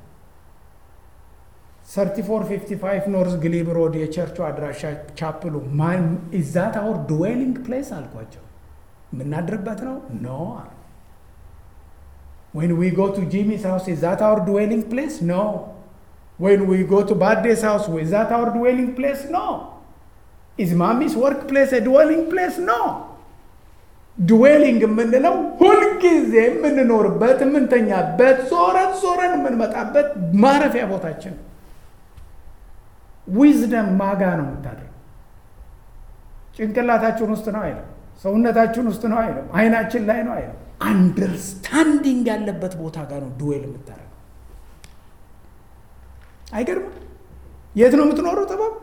3455 ኖርዝ ግሊብ ሮድ የቸርቹ አድራሻ ቻፕሉ ኢዛት አወር ድዌሊንግ ፕሌስ አልኳቸው። የምናድርበት ነው ኖ አሉ። ወይን ዊ ጎ ቱ ጂሚስ ሃውስ ኢዛት አወር ድዌሊንግ ፕሌስ ኖ። ወይን ዊ ጎ ቱ ባዴስ ሃውስ ኢዛት አወር ድዌሊንግ ፕሌስ ኖ። ኢዝ ማሚስ ወርክ ፕሌስ ድዌሊንግ ፕሌስ ኖ። ድዌሊንግ የምንለው ሁልጊዜ የምንኖርበት የምንተኛበት፣ ዞረን ዞረን የምንመጣበት ማረፊያ ቦታችን ነው። ዊዝደም ማጋ ነው የምታደርገው። ጭንቅላታችን ውስጥ ነው አይለም። ሰውነታችን ውስጥ ነው አይለም። አይናችን ላይ ነው አይለም። አንደርስታንዲንግ ያለበት ቦታ ጋር ነው ዱዌል የምታደርገው። አይገርምም? የት ነው የምትኖረው? ጥበብ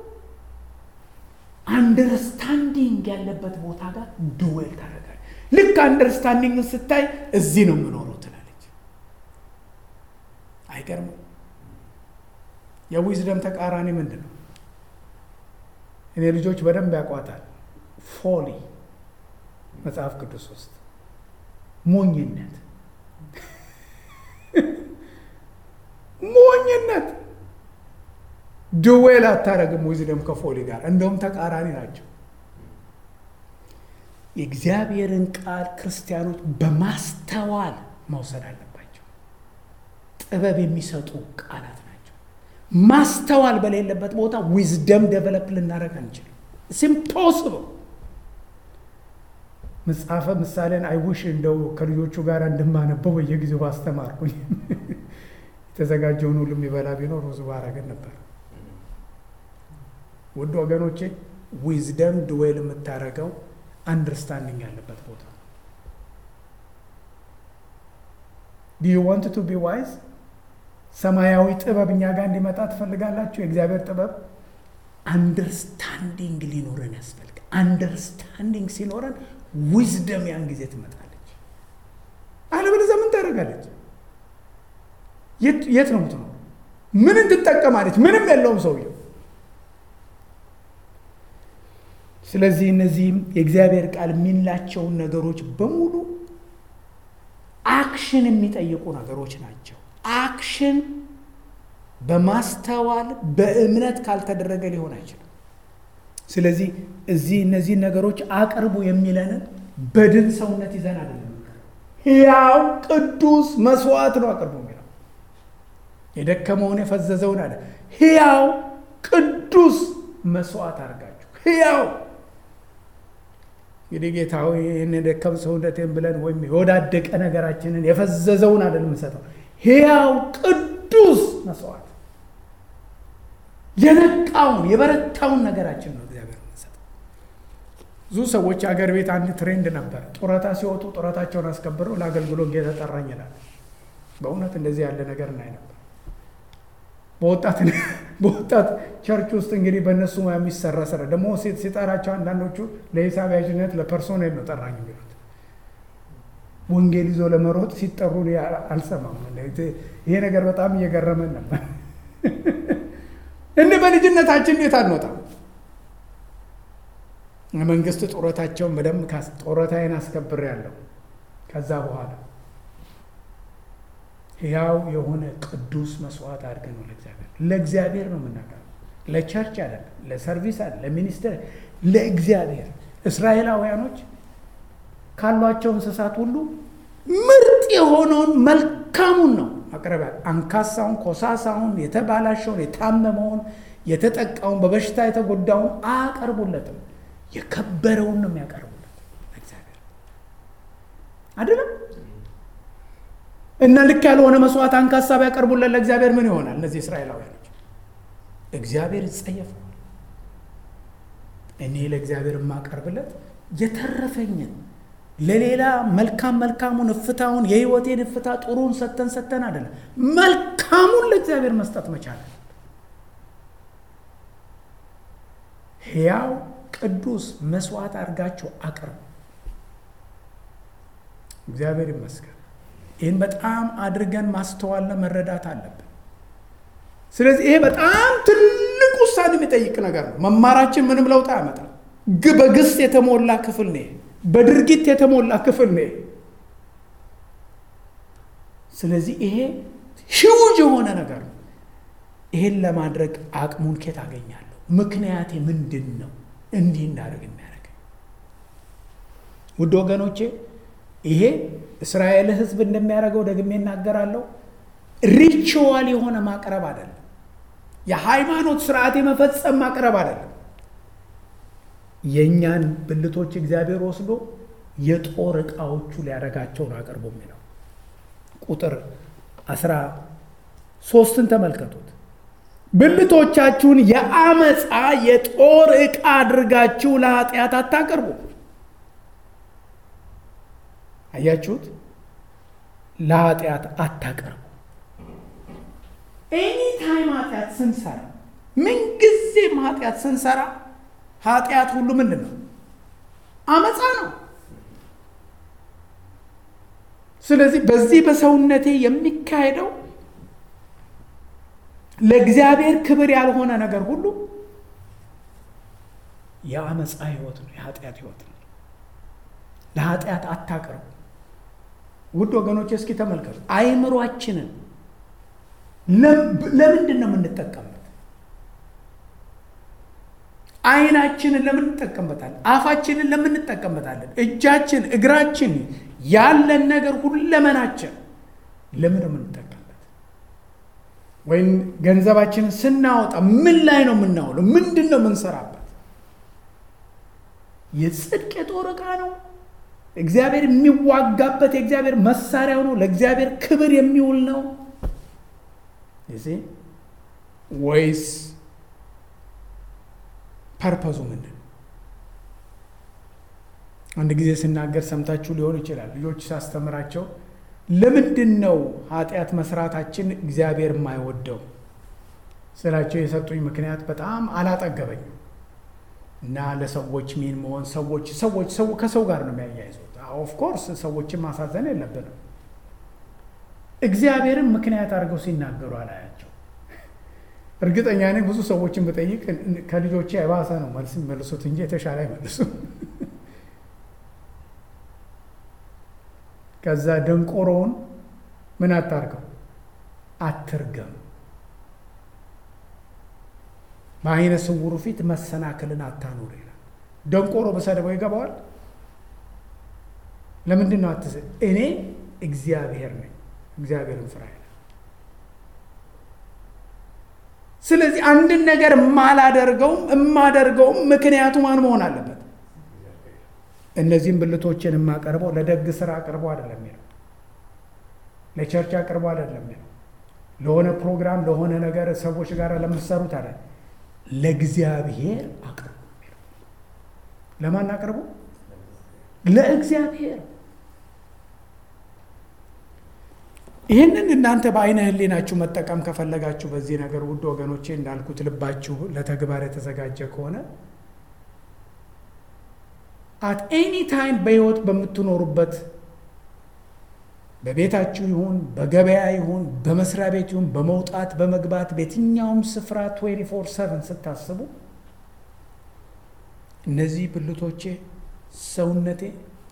አንደርስታንዲንግ ያለበት ቦታ ጋር ዱዌል ታደርጋለች። ልክ አንደርስታንዲንግን ስታይ እዚህ ነው የምኖረው ትላለች። አይገርምም? የዊዝደም ተቃራኒ ምንድን ነው? እኔ ልጆች በደንብ ያውቋታል። ፎሊ መጽሐፍ ቅዱስ ውስጥ ሞኝነት። ሞኝነት። ድዌል አታረግም ዊዝደም ከፎሊ ጋር እንደውም ተቃራኒ ናቸው። የእግዚአብሔርን ቃል ክርስቲያኖች በማስተዋል መውሰድ አለባቸው። ጥበብ የሚሰጡ ቃላት ናቸው። ማስተዋል በሌለበት ቦታ ዊዝደም ደቨለፕ ልናደረግ አንችልም። ኢምፖስብል መጽሐፈ ምሳሌን አይውሽ እንደው ከልጆቹ ጋር እንደማነበው በየጊዜው አስተማርኩኝ። የተዘጋጀውን ሁሉ የሚበላ ቢኖር ብዙ ባረገን ነበር። ውድ ወገኖቼ ዊዝደም ድዌል የምታደርገው አንደርስታንዲንግ ያለበት ቦታ ዱ ዩ ዋንት ቱ ቢ ዋይዝ ሰማያዊ ጥበብ እኛ ጋር እንዲመጣ ትፈልጋላችሁ? የእግዚአብሔር ጥበብ አንደርስታንዲንግ ሊኖረን ያስፈልጋል። አንደርስታንዲንግ ሲኖረን ዊዝደም ያን ጊዜ ትመጣለች። አለበለዚያ ምን ታደርጋለች? የት ነው ምትኖር? ምንን ትጠቀማለች? ምንም የለውም ሰውየው። ስለዚህ እነዚህም የእግዚአብሔር ቃል የሚላቸውን ነገሮች በሙሉ አክሽን የሚጠይቁ ነገሮች ናቸው። አክሽን በማስተዋል በእምነት ካልተደረገ ሊሆን አይችልም። ስለዚህ እዚህ እነዚህን ነገሮች አቅርቡ የሚለንን በድን ሰውነት ይዘን አይደለም። ሕያው ቅዱስ መስዋዕት ነው አቅርቡ የሚለው የደከመውን የፈዘዘውን አለ ሕያው ቅዱስ መስዋዕት አድርጋችሁ ሕያው እንግዲህ ጌታ ሆይ ይህን የደከም ሰውነቴን ብለን ወይም የወዳደቀ ነገራችንን የፈዘዘውን አይደል የምንሰጠው፣ ሕያው ቅዱስ መስዋዕት የነቃውን የበረታውን ነገራችን ነው እግዚአብሔር የምንሰጠው። ብዙ ሰዎች አገር ቤት አንድ ትሬንድ ነበር። ጡረታ ሲወጡ ጡረታቸውን አስከብረው ለአገልግሎት ጌታ ጠራኝ ይላል። በእውነት እንደዚህ ያለ ነገር እናይ ነበር። በወጣት ቸርች ውስጥ እንግዲህ በእነሱ የሚሰራ ስራ ደግሞ ሲጠራቸው አንዳንዶቹ ለሂሳብ ያዥነት ለፐርሶኔል ነው ጠራኝ የሚሉት። ወንጌል ይዞ ለመሮጥ ሲጠሩ አልሰማም። ይሄ ነገር በጣም እየገረመን ነበር። እንደ በልጅነታችን እንዴት አንወጣም? የመንግስት ጡረታቸውን በደንብ ጡረታዬን አስከብሬያለሁ። ከዛ በኋላ ሕያው የሆነ ቅዱስ መስዋዕት አድርገን ነው ለእግዚአብሔር ለእግዚአብሔር ነው የምናቀርበው። ለቸርች አይደለም፣ ለሰርቪስ አለ፣ ለሚኒስትር ለእግዚአብሔር። እስራኤላውያኖች ካሏቸው እንስሳት ሁሉ ምርጥ የሆነውን መልካሙን ነው ማቅረቢያ። አንካሳውን፣ ኮሳሳውን፣ የተባላሸውን፣ የታመመውን፣ የተጠቃውን፣ በበሽታ የተጎዳውን አያቀርቡለትም። የከበረውን ነው የሚያቀርቡለት እግዚአብሔር አይደለም። እና ልክ ያልሆነ መስዋዕት አንካሳ ቢያቀርቡለት ለእግዚአብሔር ምን ይሆናል? እነዚህ እስራኤላውያኖች እግዚአብሔር ይጸየፈዋል። እኔ ለእግዚአብሔር የማቀርብለት የተረፈኝን ለሌላ መልካም መልካሙን እፍታውን የህይወቴን እፍታ ጥሩን ሰተን ሰተን አይደለም፣ መልካሙን ለእግዚአብሔር መስጠት መቻል ሕያው ቅዱስ መስዋዕት አድርጋችሁ አቅርቡ። እግዚአብሔር ይመስገን። ይህን በጣም አድርገን ማስተዋልና መረዳት አለብን። ስለዚህ ይሄ በጣም ትልቅ ውሳኔ የሚጠይቅ ነገር ነው። መማራችን ምንም ለውጥ አያመጣም። በግስ የተሞላ ክፍል ነው። በድርጊት የተሞላ ክፍል ነው። ስለዚህ ይሄ ሂውጅ የሆነ ነገር ነው። ይሄን ለማድረግ አቅሙን ኬት አገኛለሁ? ምክንያቴ ምንድን ነው እንዲህ እንዳደርግ የሚያደርገኝ? ውድ ወገኖቼ ይሄ እስራኤል ሕዝብ እንደሚያደርገው ደግሜ እናገራለሁ። ሪቹዋል የሆነ ማቅረብ አይደለም። የሃይማኖት ስርዓት የመፈጸም ማቅረብ አይደለም። የእኛን ብልቶች እግዚአብሔር ወስዶ የጦር ዕቃዎቹ ሊያደርጋቸው ነው አቅርቦ የሚለው ቁጥር አስራ ሶስትን ተመልከቱት። ብልቶቻችሁን የአመፃ የጦር ዕቃ አድርጋችሁ ለኃጢአት አታቅርቡ። አያችሁት? ለኃጢአት አታቅርቡ። ኤኒ ታይም ኃጢአት ስንሰራ ምንጊዜም ኃጢአት ስንሰራ ኃጢአት ሁሉ ምንድን ነው? አመፃ ነው። ስለዚህ በዚህ በሰውነቴ የሚካሄደው ለእግዚአብሔር ክብር ያልሆነ ነገር ሁሉ የአመፃ ህይወት ነው፣ የኃጢአት ህይወት ነው። ለኃጢአት አታቅርቡ። ውድ ወገኖች እስኪ ተመልከቱ። አይምሯችንን ለምንድን ነው የምንጠቀምበት? አይናችንን ለምን እንጠቀምበታለን? አፋችንን ለምን እንጠቀምበታለን? እጃችን፣ እግራችን፣ ያለን ነገር ሁለመናችን ለምን ነው የምንጠቀምበት? ወይም ገንዘባችንን ስናወጣ ምን ላይ ነው የምናውለው? ምንድን ነው የምንሰራበት? የጽድቅ የጦር ዕቃ ነው። እግዚአብሔር የሚዋጋበት የእግዚአብሔር መሳሪያው ነው። ለእግዚአብሔር ክብር የሚውል ነው ወይስ ፐርፐዙ ምንድን ነው? አንድ ጊዜ ስናገር ሰምታችሁ ሊሆን ይችላል። ልጆች ሳስተምራቸው ለምንድን ነው ኃጢአት መስራታችን እግዚአብሔር የማይወደው ስላቸው የሰጡኝ ምክንያት በጣም አላጠገበኝም እና ለሰዎች ሚን መሆን ሰዎች ሰዎች ሰው ከሰው ጋር ነው የሚያያይዙት። ኦፍኮርስ ሰዎችን ማሳዘን የለብንም። እግዚአብሔርን ምክንያት አድርገው ሲናገሩ አላያቸው። እርግጠኛ ነኝ ብዙ ሰዎችን ብጠይቅ ከልጆቼ የባሰ ነው መልስ የሚመልሱት እንጂ የተሻለ አይመልሱም። ከዛ ደንቆሮውን ምን አታርገው አትርገም፣ በአይነ ስውሩ ፊት መሰናክልን አታኑር ይላል። ደንቆሮ በሰደበው ይገባዋል። ለምንድን ነው አትስ እኔ እግዚአብሔር ነኝ፣ እግዚአብሔርን ፍራ ይላል። ስለዚህ አንድን ነገር የማላደርገውም የማደርገውም ምክንያቱ ማን መሆን አለበት? እነዚህም ብልቶችን የማቀርበው ለደግ ስራ አቅርቦ አይደለም የሚለው ለቸርች አቅርቦ አይደለም የሚለው ለሆነ ፕሮግራም ለሆነ ነገር ሰዎች ጋር ለምትሰሩት አለ ለእግዚአብሔር አቅርቦ የሚለው ለማን አቅርቦ? ለእግዚአብሔር። ይህንን እናንተ በአይነ ህሊናችሁ መጠቀም ከፈለጋችሁ በዚህ ነገር ውድ ወገኖቼ እንዳልኩት ልባችሁ ለተግባር የተዘጋጀ ከሆነ አት ኤኒ ታይም በህይወት በምትኖሩበት በቤታችሁ ይሁን በገበያ ይሁን በመስሪያ ቤት ይሁን በመውጣት በመግባት በየትኛውም ስፍራ 24 7 ስታስቡ እነዚህ ብልቶቼ ሰውነቴ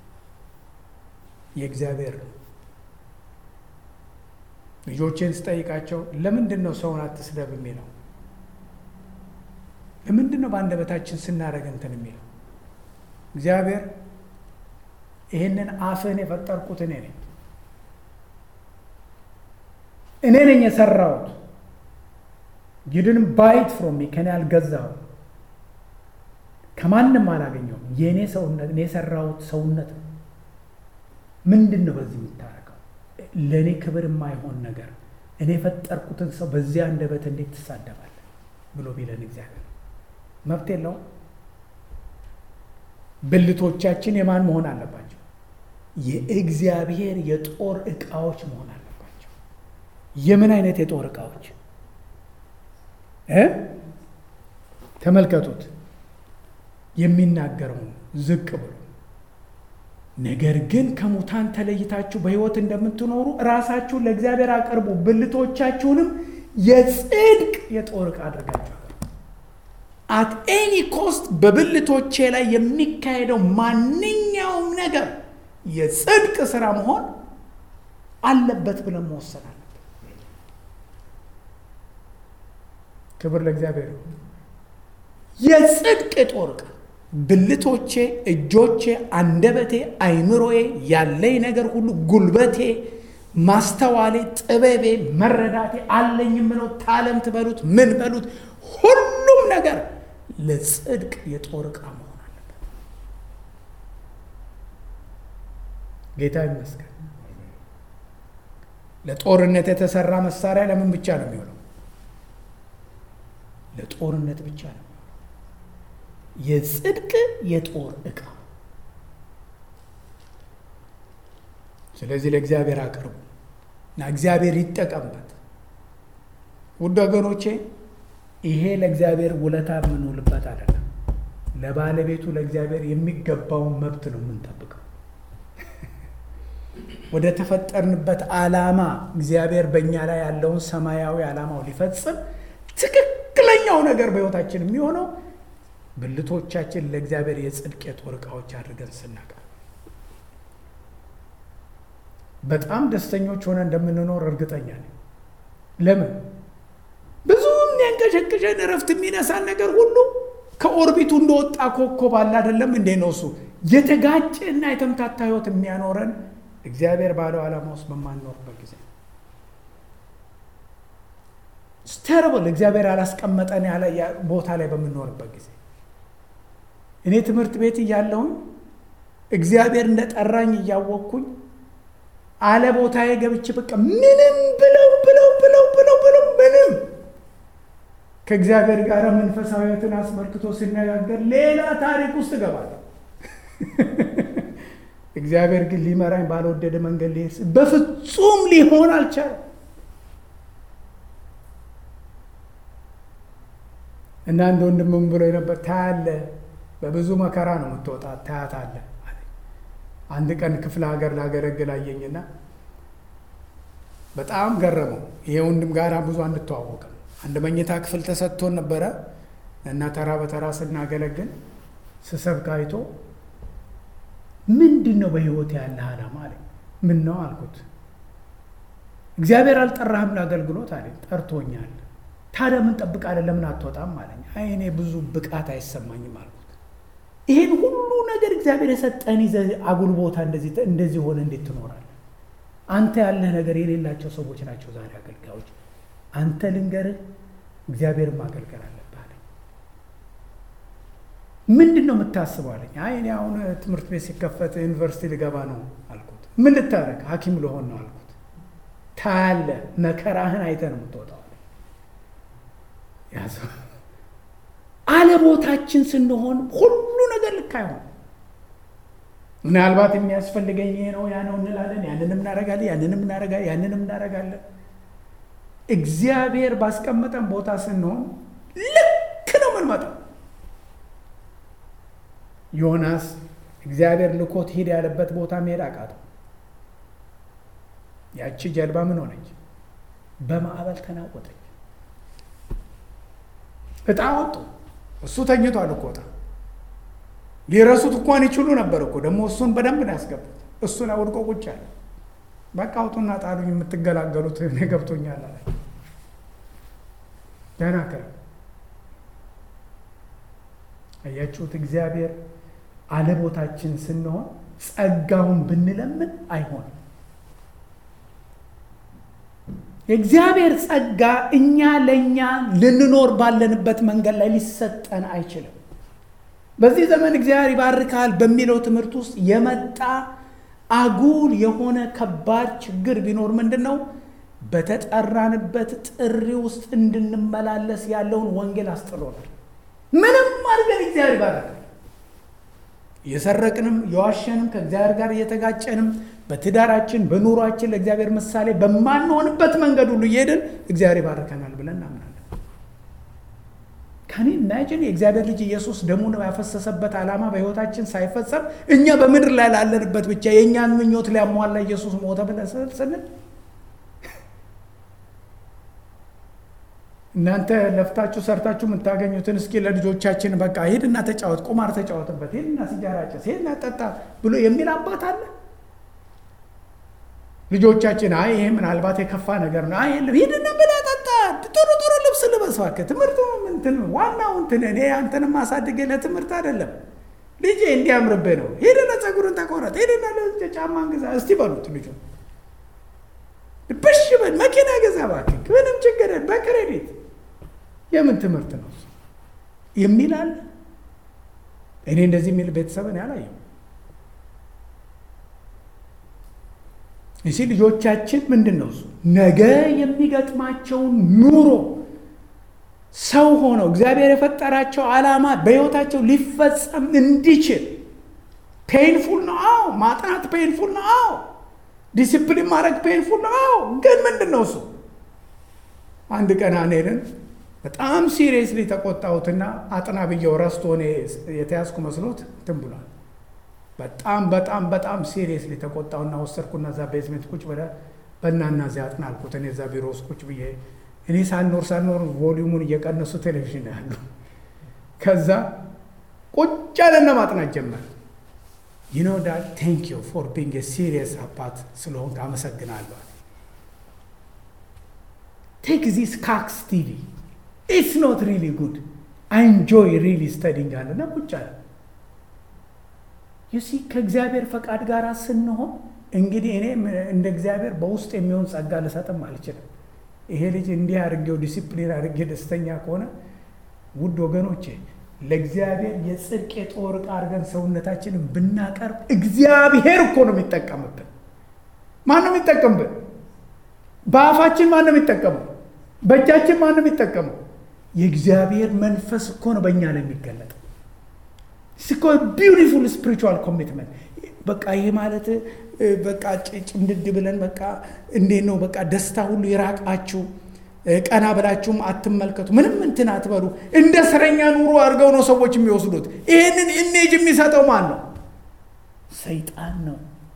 የእግዚአብሔር ነው። ልጆቼን ስጠይቃቸው ለምንድን ነው ሰውን አትስደብ የሚለው? ለምንድን ነው በአንደበታችን ስናደርግ እንትን የሚለው? እግዚአብሔር ይህንን አፍህን የፈጠርኩት እኔ ነኝ፣ እኔ ነኝ የሰራሁት። ዩድን ባይት ፍሮም ሚ ከኔ አልገዛሁም፣ ከማንም አላገኘውም። የእኔ ሰውነት እኔ የሰራሁት ሰውነት ነው። ምንድን ነው በዚህ የምታደርገው? ለእኔ ክብር የማይሆን ነገር እኔ የፈጠርኩትን ሰው በዚያ አንደበት እንዴት ትሳደባለህ ብሎ ቢለን እግዚአብሔር መብት የለውም። ብልቶቻችን የማን መሆን አለባቸው? የእግዚአብሔር የጦር ዕቃዎች መሆን አለባቸው። የምን አይነት የጦር ዕቃዎች እ ተመልከቱት የሚናገረው ዝቅ ብሎ ነገር ግን ከሙታን ተለይታችሁ በሕይወት እንደምትኖሩ ራሳችሁን ለእግዚአብሔር አቅርቡ፣ ብልቶቻችሁንም የጽድቅ የጦር ዕቃ አድርጋችሁ አት ኤኒ ኮስት በብልቶቼ ላይ የሚካሄደው ማንኛውም ነገር የጽድቅ ስራ መሆን አለበት ብለን መወሰን አለበት። ክብር ለእግዚአብሔር። የጽድቅ የጦር ዕቃ ብልቶቼ፣ እጆቼ፣ አንደበቴ፣ አይምሮዬ፣ ያለኝ ነገር ሁሉ፣ ጉልበቴ፣ ማስተዋሌ፣ ጥበቤ፣ መረዳቴ አለኝ የምለው ታለንት በሉት ምን በሉት ሁሉም ነገር ለጽድቅ የጦር ዕቃ መሆን አለበት። ጌታ ይመስገን። ለጦርነት የተሰራ መሳሪያ ለምን ብቻ ነው የሚሆነው? ለጦርነት ብቻ ነው። የጽድቅ የጦር ዕቃ። ስለዚህ ለእግዚአብሔር አቅርቡ እና እግዚአብሔር ይጠቀምበት። ውድ ወገኖቼ ይሄ ለእግዚአብሔር ውለታ የምንውልበት አይደለም። ለባለቤቱ ለእግዚአብሔር የሚገባውን መብት ነው የምንጠብቀው። ወደ ተፈጠርንበት ዓላማ እግዚአብሔር በእኛ ላይ ያለውን ሰማያዊ ዓላማው ሊፈጽም ትክክለኛው ነገር በሕይወታችን የሚሆነው ብልቶቻችን ለእግዚአብሔር የጽድቅ የጦር ዕቃዎች አድርገን ስናቀር በጣም ደስተኞች ሆነ እንደምንኖር እርግጠኛ ነኝ። ለምን ብዙ የሚያንቀሸቅሸን እረፍት የሚነሳን ነገር ሁሉ ከኦርቢቱ እንደወጣ ኮከብ አለ አይደለም እንዴ ነው እሱ የተጋጨ እና የተምታታ ህይወት የሚያኖረን እግዚአብሔር ባለው ዓላማ ውስጥ በማንኖርበት ጊዜ ስተርብል እግዚአብሔር ያላስቀመጠን ያለ ቦታ ላይ በምንኖርበት ጊዜ እኔ ትምህርት ቤት እያለሁኝ እግዚአብሔር እንደጠራኝ እያወቅኩኝ አለ ቦታዬ ገብቼ በቃ ምንም ብለው ብለው ብለው ብለው ብለው ምንም ከእግዚአብሔር ጋር መንፈሳዊነትን አስመልክቶ ሲነጋገር ሌላ ታሪክ ውስጥ እገባለሁ። እግዚአብሔር ግን ሊመራኝ ባልወደደ መንገድ ሊሄድ በፍጹም ሊሆን አልቻለም። እና አንድ ወንድምም ብሎ ነበር ታያለ፣ በብዙ መከራ ነው የምትወጣ ታያታለ። አንድ ቀን ክፍለ ሀገር ላገለግል አየኝና በጣም ገረመው። ይሄ ወንድም ጋር ብዙ አንተዋወቅም። አንድ መኝታ ክፍል ተሰጥቶን ነበረ እና ተራ በተራ ስናገለግል ስሰብክ አይቶ ምንድን ነው በህይወት ያለ ዓላማ አለኝ። ምን ነው አልኩት። እግዚአብሔር አልጠራህም ለአገልግሎት አለኝ። ጠርቶኛል። ታዲያ ምን ጠብቃለህ? ለምን አትወጣም አለኝ። አይ እኔ ብዙ ብቃት አይሰማኝም አልኩት። ይህን ሁሉ ነገር እግዚአብሔር የሰጠን ይዘህ አጉል ቦታ እንደዚህ ሆነ እንዴት ትኖራለህ? አንተ ያለህ ነገር የሌላቸው ሰዎች ናቸው ዛሬ አገልጋዮች። አንተ ልንገርህ፣ እግዚአብሔርን ማገልገል አለብህ አለኝ። ምንድን ነው የምታስበው አለኝ። አይ እኔ አሁን ትምህርት ቤት ሲከፈት ዩኒቨርሲቲ ልገባ ነው አልኩት። ምን ልታረግ? ሐኪም ልሆን ነው አልኩት። ታያለህ፣ መከራህን አይተህ ነው የምትወጣው አለኝ። ያዘው አለቦታችን ስንሆን ሁሉ ነገር ልክ አይሆን። ምናልባት የሚያስፈልገኝ ይሄ ነው ያ ነው እንላለን። ያንንም እናደርጋለን፣ ያንንም እናደርጋለን፣ ያንንም እናደርጋለን። እግዚአብሔር ባስቀመጠን ቦታ ስንሆን ልክ ነው የምንመጣው። ዮናስ እግዚአብሔር ልኮት ሂድ ያለበት ቦታ መሄድ አቃተው። ያቺ ጀልባ ምን ሆነች? በማዕበል ተናወጠች። እጣ ወጡ። እሱ ተኝቷል እኮ እጣ ሊረሱት እንኳን ይችሉ ነበር እኮ ደግሞ እሱን በደንብ ነው ያስገቡት። እሱ ላይ ወድቆ ቁጭ አለ። በቃ አውጡና ጣሉኝ፣ የምትገላገሉት እኔ ገብቶኛል አለ። ደህና ከ አያችሁት፣ እግዚአብሔር አለቦታችን ስንሆን ጸጋውን ብንለምን አይሆንም። የእግዚአብሔር ጸጋ እኛ ለእኛ ልንኖር ባለንበት መንገድ ላይ ሊሰጠን አይችልም። በዚህ ዘመን እግዚአብሔር ይባርካል በሚለው ትምህርት ውስጥ የመጣ አጉል የሆነ ከባድ ችግር ቢኖር ምንድን ነው? በተጠራንበት ጥሪ ውስጥ እንድንመላለስ ያለውን ወንጌል አስጥሎናል። ምንም አድርገን እግዚአብሔር ይባርካል። እየሰረቅንም የዋሸንም ከእግዚአብሔር ጋር እየተጋጨንም በትዳራችን በኑሯችን ለእግዚአብሔር ምሳሌ በማንሆንበት መንገድ ሁሉ እየሄድን እግዚአብሔር ይባርከናል ብለን እናምናለን። ከኔ ኢማጂን የእግዚአብሔር ልጅ ኢየሱስ ደሙን ያፈሰሰበት ዓላማ በሕይወታችን ሳይፈጸም እኛ በምድር ላይ ላለንበት ብቻ የእኛን ምኞት ሊያሟላ ኢየሱስ ሞተ ብለን ስንል እናንተ ለፍታችሁ ሰርታችሁ የምታገኙትን እስኪ ለልጆቻችን በቃ ሂድና ተጫወት፣ ቁማር ተጫወትበት፣ ሂድና ሲጃራ ጭስ፣ ሂድና ጠጣ ብሎ የሚል አባት አለ? ልጆቻችን አይ ይሄ ምናልባት የከፋ ነገር ነው፣ አይ የለም ሂድና ብላ ጠጣ፣ ጥሩ ጥሩ ልብስ ልበስ እባክህ፣ ትምህርቱ እንትን ዋናው እንትን እኔ አንተን ማሳድጌ ለትምህርት አይደለም ልጄ እንዲያምርብህ ነው፣ ሂድና ፀጉርን ተቆረጥ፣ ሂድና ጫማን ግዛ እስቲ በሉት ልጁ ብሽ በል መኪና ገዛ እባክህ፣ ምንም ችግር በክሬዲት የምን ትምህርት ነው የሚል አለ። እኔ እንደዚህ የሚል ቤተሰብን ያላየው እሺ ልጆቻችን ምንድን ነው እሱ ነገ የሚገጥማቸውን ኑሮ ሰው ሆነው እግዚአብሔር የፈጠራቸው ዓላማ በሕይወታቸው ሊፈጸም እንዲችል ፔንፉል ነው። አዎ ማጥናት ፔንፉል ነው። አዎ ዲሲፕሊን ማድረግ ፔንፉል ነው። አዎ ግን ምንድን ነው እሱ አንድ ቀን አኔልን በጣም ሲሪየስሊ ተቆጣሁትና አጥና ብየው ረስቶ እኔ የተያዝኩ መስሎት እንትን ብሏል። በጣም በጣም በጣም ሲሪየስሊ ተቆጣውና ወሰድኩና እዛ ቤዝሜንት ቁጭ ብለ በእናና እዚያ አጥና አልኩት። እኔ እዛ ቢሮ ውስጥ ቁጭ ብዬ እኔ ሳልኖር ሳልኖር ቮሊዩሙን እየቀነሱ ቴሌቪዥን ያሉ ከዛ ቁጭ ያለና ማጥናት ጀመር። ዩ ኖ ዳት ቴንክ ዩ ፎር ቢንግ ሲሪየስ አባት ስለሆንክ አመሰግናለሁ። ቴክ ዚስ ካክስ ቲቪ ኢትስ ኖት ሪሊ ጉድ አይ ኢንጆይ ሪሊ ስተዲንግ አለና ቁጭ አለ። ዩሲ ከእግዚአብሔር ፈቃድ ጋር ስንሆን እንግዲህ እኔ እንደ እግዚአብሔር በውስጥ የሚሆን ጸጋ ልሰጥም አልችልም። ይሄ ልጅ እንዲህ አድርጌው ዲሲፕሊን አድርጌ ደስተኛ ከሆነ ውድ ወገኖቼ ለእግዚአብሔር የጽድቅ የጦር ዕቃ አድርገን ሰውነታችንን ብናቀርብ እግዚአብሔር እኮ ነው የሚጠቀምብን። ማን ነው የሚጠቀምብን? በአፋችን ማን ነው የሚጠቀመው? በእጃችን ማን ነው የሚጠቀመው? የእግዚአብሔር መንፈስ እኮ ነው በእኛ ላይ የሚገለጠው። ስኮ ቢዩቲፉል ስፒሪቹዋል ኮሚትመንት በቃ ይሄ ማለት በቃ ጭምድድ ብለን በቃ እንዴት ነው በቃ ደስታ ሁሉ ይራቃችሁ፣ ቀና ብላችሁም አትመልከቱ፣ ምንም እንትን አትበሉ። እንደ እስረኛ ኑሮ አድርገው ነው ሰዎች የሚወስዱት። ይህንን ኢሜጅ የሚሰጠው ማን ነው? ሰይጣን ነው።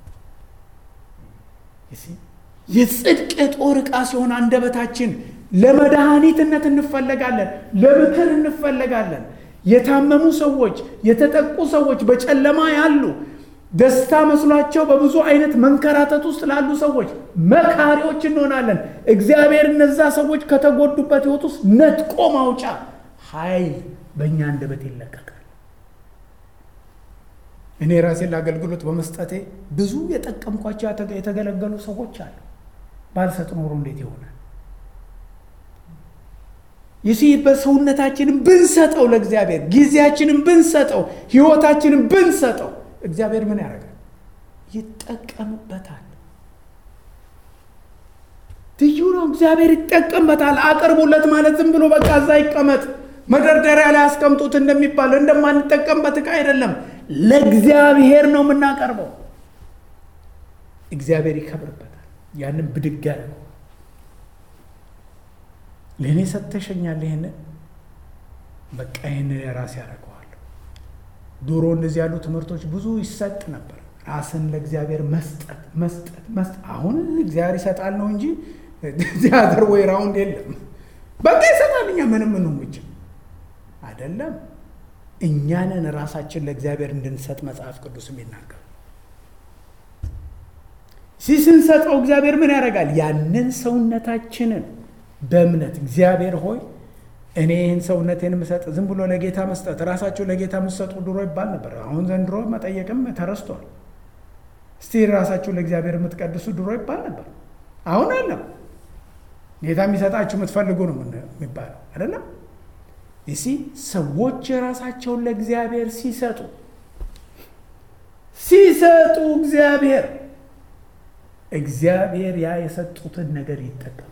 የጽድቅ የጦር ዕቃ ሲሆን አንደበታችን ለመድኃኒትነት እንፈለጋለን፣ ለምክር እንፈለጋለን። የታመሙ ሰዎች፣ የተጠቁ ሰዎች፣ በጨለማ ያሉ ደስታ መስሏቸው በብዙ አይነት መንከራተት ውስጥ ላሉ ሰዎች መካሪዎች እንሆናለን። እግዚአብሔር እነዛ ሰዎች ከተጎዱበት ሕይወት ውስጥ ነጥቆ ማውጫ ኃይል በእኛ አንደበት ይለቀቃል። እኔ ራሴን ለአገልግሎት በመስጠቴ ብዙ የጠቀምኳቸው የተገለገሉ ሰዎች አሉ። ባልሰጥ ኖሮ እንዴት ይሆናል? ይህ በሰውነታችንን ብንሰጠው ለእግዚአብሔር ጊዜያችንን ብንሰጠው ሕይወታችንን ብንሰጠው እግዚአብሔር ምን ያደርጋል? ይጠቀምበታል። ትዩ ነው። እግዚአብሔር ይጠቀምበታል። አቅርቡለት ማለት ዝም ብሎ በቃ እዛ ይቀመጥ መደርደሪያ ላይ አስቀምጡት እንደሚባል እንደማንጠቀምበት ዕቃ አይደለም። ለእግዚአብሔር ነው የምናቀርበው። እግዚአብሔር ይከብርበታል። ያንን ብድግ ያደርገው። ለእኔ ሰጥተሸኛል፣ ይህንን በቃ ይህንን የራሴ ያደርገዋለሁ። ድሮ እንደዚህ ያሉ ትምህርቶች ብዙ ይሰጥ ነበር። ራስን ለእግዚአብሔር መስጠት መስጠት መስጠት። አሁን እግዚአብሔር ይሰጣል ነው እንጂ ቲያትር ወይ ራውንድ የለም። በቃ ይሰጣል። እኛ ምንም ምንም ብቻ አይደለም። እኛንን ራሳችን ለእግዚአብሔር እንድንሰጥ መጽሐፍ ቅዱስ የሚናገር ሲ ስንሰጠው እግዚአብሔር ምን ያደርጋል? ያንን ሰውነታችንን በእምነት እግዚአብሔር ሆይ እኔ ይህን ሰውነቴን የምሰጥ ዝም ብሎ ለጌታ መስጠት ራሳቸው ለጌታ የምትሰጡ ድሮ ይባል ነበር። አሁን ዘንድሮ መጠየቅም ተረስቷል። እስቲ ራሳችሁ ለእግዚአብሔር የምትቀድሱ ድሮ ይባል ነበር። አሁን አለም ጌታ የሚሰጣችሁ የምትፈልጉ ነው የሚባለው አይደለም። ይሲ ሰዎች የራሳቸውን ለእግዚአብሔር ሲሰጡ ሲሰጡ እግዚአብሔር እግዚአብሔር ያ የሰጡትን ነገር ይጠቀማል።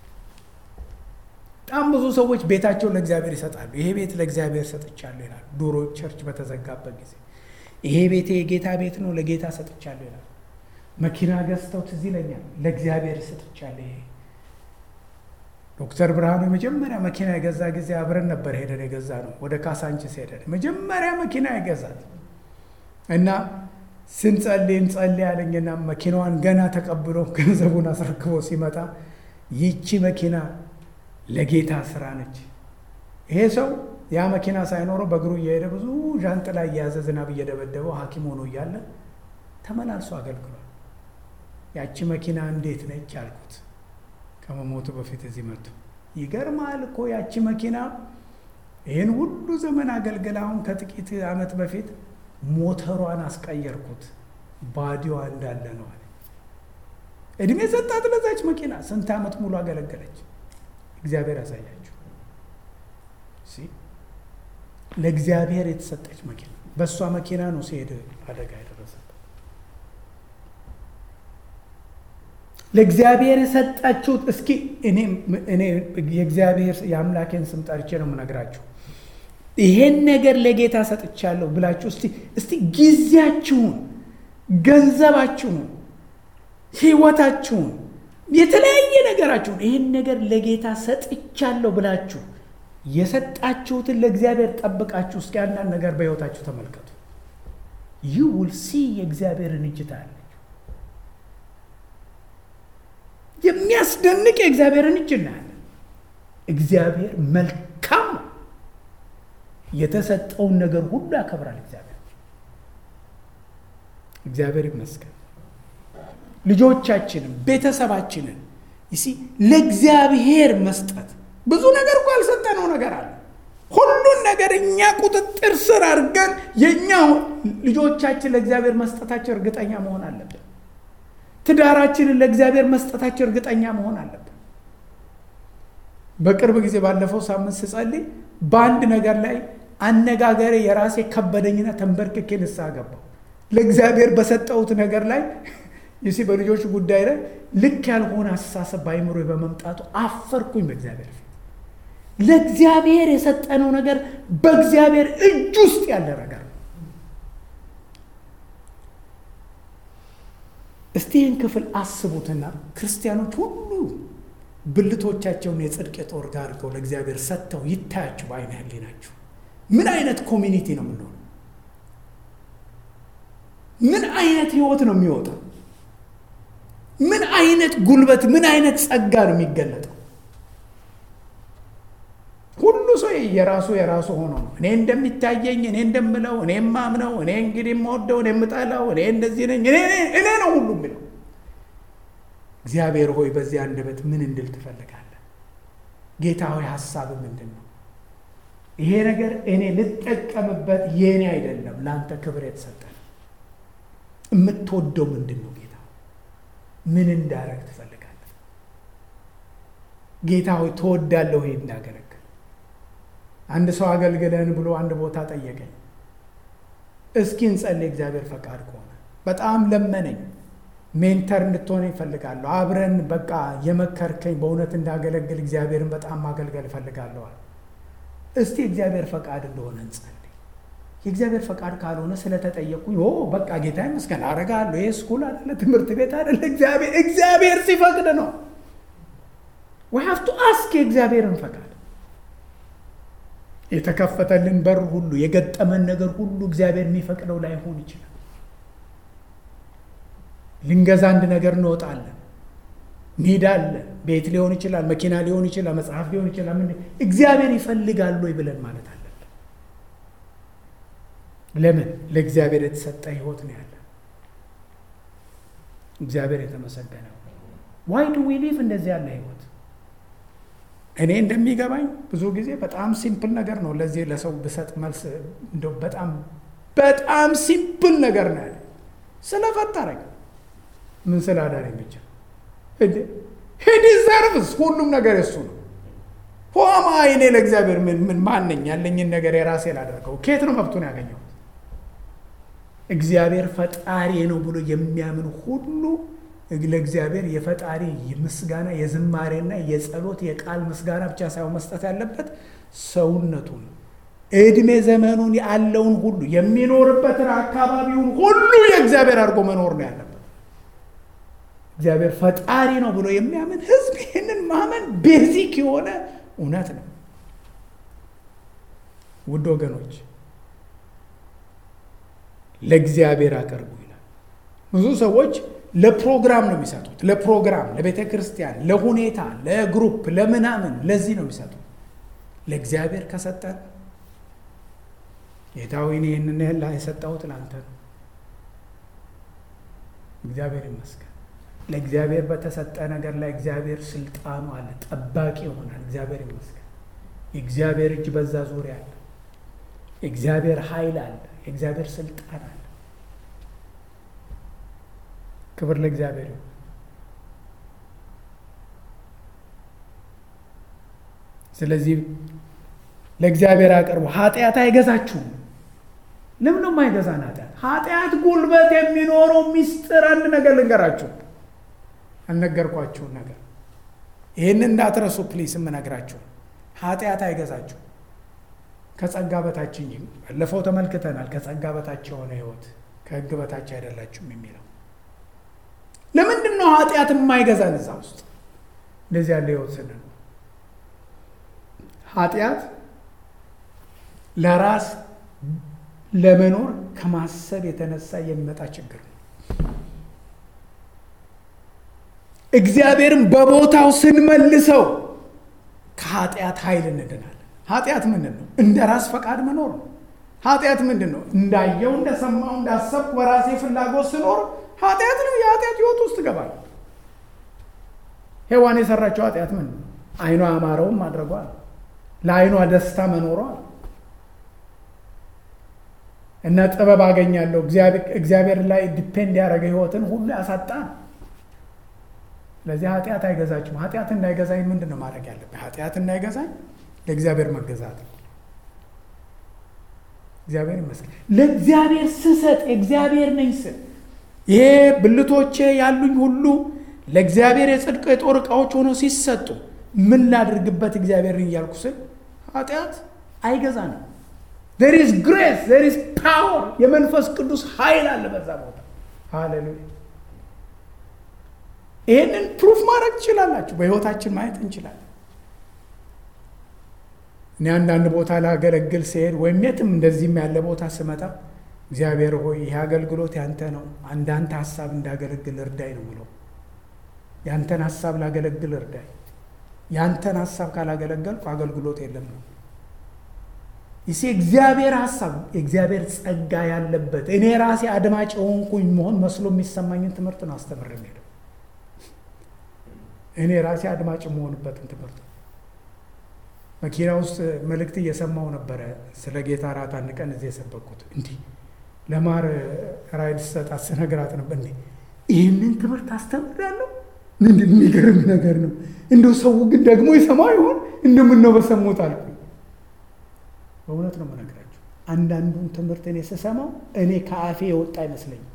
በጣም ብዙ ሰዎች ቤታቸውን ለእግዚአብሔር ይሰጣሉ። ይሄ ቤት ለእግዚአብሔር ሰጥቻለሁ ይላሉ። ዶሮ ቸርች በተዘጋበት ጊዜ ይሄ ቤቴ የጌታ ቤት ነው፣ ለጌታ ሰጥቻለሁ ይላሉ። መኪና ገዝተው ትዝ ይለኛል፣ ለእግዚአብሔር ሰጥቻለሁ። ይሄ ዶክተር ብርሃኑ የመጀመሪያ መኪና የገዛ ጊዜ አብረን ነበር ሄደን የገዛ ነው። ወደ ካሳንችስ ሄደን መጀመሪያ መኪና የገዛት እና ስንጸልይ እንጸልይ አለኝና መኪናዋን ገና ተቀብሎ ገንዘቡን አስረክቦ ሲመጣ ይቺ መኪና ለጌታ ስራ ነች። ይሄ ሰው ያ መኪና ሳይኖረው በእግሩ እየሄደ ብዙ ዣንጥላ እየያዘ ዝናብ እየደበደበው ሐኪም ሆኖ እያለ ተመላልሶ አገልግሏል። ያቺ መኪና እንዴት ነች አልኩት ከመሞቱ በፊት እዚህ መጥቶ። ይገርማል እኮ ያቺ መኪና ይህን ሁሉ ዘመን አገልግል አሁን ከጥቂት ዓመት በፊት ሞተሯን አስቀየርኩት ባዲዋ እንዳለ ነው አለ። እድሜ ሰጣት ለዛች መኪና። ስንት ዓመት ሙሉ አገለገለች። እግዚአብሔር ያሳያችሁ። ለእግዚአብሔር የተሰጠች መኪና በእሷ መኪና ነው ሲሄድ አደጋ የደረሰበት። ለእግዚአብሔር የሰጣችሁት እስኪ እኔ የእግዚአብሔር የአምላኬን ስም ጠርቼ ነው የምነግራችሁ። ይሄን ነገር ለጌታ ሰጥቻለሁ ብላችሁ እስቲ እስቲ ጊዜያችሁን፣ ገንዘባችሁን፣ ህይወታችሁን የተለያየ ነገራችሁን ይህን ነገር ለጌታ ሰጥቻለሁ ብላችሁ የሰጣችሁትን ለእግዚአብሔር ጠብቃችሁ እስኪ አንዳንድ ነገር በሕይወታችሁ ተመልከቱ። ዩ ውል ሲ የእግዚአብሔርን እጅ ታያለች። የሚያስደንቅ የእግዚአብሔርን እጅ እናያለን። እግዚአብሔር መልካም ነው። የተሰጠውን ነገር ሁሉ ያከብራል። እግዚአብሔር እግዚአብሔር ይመስገን። ልጆቻችንን ቤተሰባችንን ይሲ ለእግዚአብሔር መስጠት ብዙ ነገር እኮ ያልሰጠነው ነገር አለ። ሁሉን ነገር እኛ ቁጥጥር ስር አድርገን የእኛ ልጆቻችን ለእግዚአብሔር መስጠታቸው እርግጠኛ መሆን አለብን። ትዳራችንን ለእግዚአብሔር መስጠታቸው እርግጠኛ መሆን አለብን። በቅርብ ጊዜ ባለፈው ሳምንት ስጸልይ በአንድ ነገር ላይ አነጋገሬ የራሴ ከበደኝና ተንበርክኬ ንስሐ ገባሁ። ለእግዚአብሔር በሰጠሁት ነገር ላይ ይሲ በልጆች ጉዳይ ላይ ልክ ያልሆነ አስተሳሰብ በአይምሮ በመምጣቱ አፈርኩኝ በእግዚአብሔር ፊት። ለእግዚአብሔር የሰጠነው ነገር በእግዚአብሔር እጅ ውስጥ ያለ ነገር ነው። እስቲ ይህን ክፍል አስቡትና ክርስቲያኖች ሁሉ ብልቶቻቸውን የጽድቅ የጦር ጋር አድርገው ለእግዚአብሔር ሰጥተው ይታያችሁ በአይነ ህሊናችሁ። ምን አይነት ኮሚኒቲ ነው የምንሆነው? ምን አይነት ህይወት ነው የሚወጣው? ምን አይነት ጉልበት፣ ምን አይነት ጸጋ ነው የሚገለጠው? ሁሉ ሰው የራሱ የራሱ ሆኖ ነው። እኔ እንደሚታየኝ፣ እኔ እንደምለው፣ እኔ የማምነው፣ እኔ እንግዲህ የምወደው፣ እኔ የምጠላው፣ እኔ እንደዚህ ነኝ፣ እኔ ነው ሁሉ የሚለው። እግዚአብሔር ሆይ በዚህ አንደበት ምን እንድል ትፈልጋለህ? ጌታ ሆይ ሀሳብ ምንድን ነው? ይሄ ነገር እኔ ልጠቀምበት የእኔ አይደለም፣ ለአንተ ክብር የተሰጠ ነው። የምትወደው ምንድን ነው? ጌታ ምን እንዳረግ ትፈልጋለህ? ጌታ ሆይ ትወዳለሁ ይሄ እንዳገለግል። አንድ ሰው አገልግለን ብሎ አንድ ቦታ ጠየቀኝ። እስኪ እንጸልይ እግዚአብሔር ፈቃድ ከሆነ በጣም ለመነኝ። ሜንተር እንድትሆነ ይፈልጋለሁ። አብረን በቃ የመከርከኝ በእውነት እንዳገለግል እግዚአብሔርን በጣም ማገልገል እፈልጋለዋል። እስቲ እግዚአብሔር ፈቃድ እንደሆነ እንጸልይ። የእግዚአብሔር ፈቃድ ካልሆነ ስለተጠየቅኩኝ ኦ በቃ ጌታ ይመስገን አረጋለሁ። ይህ ስኩል አይደለ ትምህርት ቤት አይደለ። እግዚአብሔር እግዚአብሔር ሲፈቅድ ነው። ዊ ሃቭ ቱ አስክ የእግዚአብሔርን ፈቃድ። የተከፈተልን በር ሁሉ የገጠመን ነገር ሁሉ እግዚአብሔር የሚፈቅደው ላይሆን ይችላል። ልንገዛ አንድ ነገር እንወጣለን፣ እንሄዳለን። ቤት ሊሆን ይችላል፣ መኪና ሊሆን ይችላል፣ መጽሐፍ ሊሆን ይችላል። ምን እግዚአብሔር ይፈልጋል ወይ ብለን ማለት አለብን። ለምን ለእግዚአብሔር የተሰጠ ህይወት ነው ያለ። እግዚአብሔር የተመሰገነ ዋይ ዱ ዊ ሊቭ እንደዚህ ያለ ህይወት እኔ እንደሚገባኝ ብዙ ጊዜ በጣም ሲምፕል ነገር ነው። ለዚህ ለሰው ብሰጥ መልስ እንደው በጣም በጣም ሲምፕል ነገር ነው ያለ ስለፈጠረኝ ምን ስላዳነኝ ብቻ ዲዘርቭስ ሁሉም ነገር የሱ ነው። ሆማ እኔ ለእግዚአብሔር ምን ምን ማነኝ? ያለኝን ነገር የራሴ ላደርገው ከየት ነው መብቱን ያገኘሁት? እግዚአብሔር ፈጣሪ ነው ብሎ የሚያምን ሁሉ ለእግዚአብሔር የፈጣሪ ምስጋና የዝማሬና የጸሎት የቃል ምስጋና ብቻ ሳይሆን መስጠት ያለበት ሰውነቱን እድሜ ዘመኑን ያለውን ሁሉ የሚኖርበትን አካባቢውን ሁሉ የእግዚአብሔር አድርጎ መኖር ነው ያለበት። እግዚአብሔር ፈጣሪ ነው ብሎ የሚያምን ሕዝብ ይህንን ማመን ቤዚክ የሆነ እውነት ነው። ውድ ወገኖች ለእግዚአብሔር አቅርቡ ይላል። ብዙ ሰዎች ለፕሮግራም ነው የሚሰጡት። ለፕሮግራም፣ ለቤተ ክርስቲያን፣ ለሁኔታ፣ ለግሩፕ፣ ለምናምን ለዚህ ነው የሚሰጡት። ለእግዚአብሔር ከሰጠን ጌታዊን ይህንን ያህል የሰጠሁት ለአንተ ነው። እግዚአብሔር ይመስገን። ለእግዚአብሔር በተሰጠ ነገር ላይ እግዚአብሔር ስልጣኑ አለ፣ ጠባቂ ይሆናል። እግዚአብሔር ይመስገን። የእግዚአብሔር እጅ በዛ ዙሪያ አለ። የእግዚአብሔር ኃይል አለ። የእግዚአብሔር ስልጣን አለ። ክብር ለእግዚአብሔር ይሁን። ስለዚህ ለእግዚአብሔር አቅርቡ። ኃጢአት አይገዛችሁም። ለምን ነው የማይገዛን ኃጢአት? ኃጢአት ጉልበት የሚኖረው ሚስጥር አንድ ነገር ልንገራችሁ፣ አልነገርኳችሁን ነገር ይህን እንዳትረሱ ፕሊስ። የምነግራችሁ ኃጢአት አይገዛችሁ ከጸጋ በታች እንጂ። ባለፈው ተመልክተናል። ከጸጋ በታች የሆነ ህይወት ከህግ በታች አይደላችሁም የሚለው ለምንድን ነው ኃጢአት የማይገዛን? እዛ ውስጥ እንደዚህ ያለ ህይወት ስንል ኃጢአት ለራስ ለመኖር ከማሰብ የተነሳ የሚመጣ ችግር ነው። እግዚአብሔርን በቦታው ስንመልሰው ከኃጢአት ኃይል እንድናለን። ኃጢአት ምንድን ነው? እንደ ራስ ፈቃድ መኖር ነው። ኃጢአት ምንድን ነው? እንዳየው እንደሰማው እንዳሰብኩ በራሴ ፍላጎት ስኖር ኃጢአት ነው። የኃጢአት ህይወት ውስጥ እገባለሁ። ሔዋን የሰራቸው ኃጢአት ምን ነው? አይኗ ያማረውን ማድረጓ ነው። ለአይኗ ደስታ መኖሯ ነው። እና ጥበብ አገኛለሁ እግዚአብሔር ላይ ዲፔንድ ያደረገ ህይወትን ሁሉ ያሳጣ ነው። ስለዚህ ኃጢአት አይገዛችሁም። ኃጢአት እንዳይገዛኝ ምንድን ነው ማድረግ ያለብኝ? ኃጢአት እንዳይገዛኝ ለእግዚአብሔር መገዛት ነው። እግዚአብሔር ይመስገን። ለእግዚአብሔር ስሰጥ እግዚአብሔር ነኝ ስል ይሄ ብልቶቼ ያሉኝ ሁሉ ለእግዚአብሔር የጽድቅ የጦር ዕቃዎች ሆኖ ሲሰጡ ምን ላድርግበት እግዚአብሔርን እያልኩ ስል ኃጢአት አይገዛንም። ዜር ኢዝ ግሬስ ዜር ኢዝ ፓወር የመንፈስ ቅዱስ ኃይል አለ በዛ ቦታ። ሃሌሉያ። ይህንን ፕሩፍ ማድረግ ትችላላችሁ። በህይወታችን ማየት እንችላለን። እኔ አንዳንድ ቦታ ላገለግል ሲሄድ ወይም የትም እንደዚህም ያለ ቦታ ስመጣ እግዚአብሔር ሆይ ይህ አገልግሎት ያንተ ነው፣ አንዳንተ ሀሳብ እንዳገለግል እርዳይ ነው ምለው። ያንተን ሀሳብ ላገለግል እርዳይ። ያንተን ሀሳብ ካላገለገልኩ አገልግሎት የለም ነው ይሴ እግዚአብሔር ሀሳብ የእግዚአብሔር ጸጋ ያለበት እኔ ራሴ አድማጭ የሆንኩኝ መሆን መስሎ የሚሰማኝን ትምህርት ነው አስተምር ሄደው እኔ ራሴ አድማጭ የመሆንበትን ትምህርት መኪና ውስጥ መልእክት እየሰማው ነበረ። ስለ ጌታ እራት አንድ ቀን እዚህ የሰበኩት እንዲህ ለማር ራይድ ስሰጣት ስነግራት ነበር። እንዴ ይህንን ትምህርት አስተምራለሁ? ምንድን የሚገርም ነገር ነው። እንደው ሰው ግን ደግሞ ይሰማ ይሆን እንደምነው በሰሙት አልኩኝ። በእውነት ነው የምነግራቸው። አንዳንዱን ትምህርት እኔ ስሰማው እኔ ከአፌ የወጣ አይመስለኝም።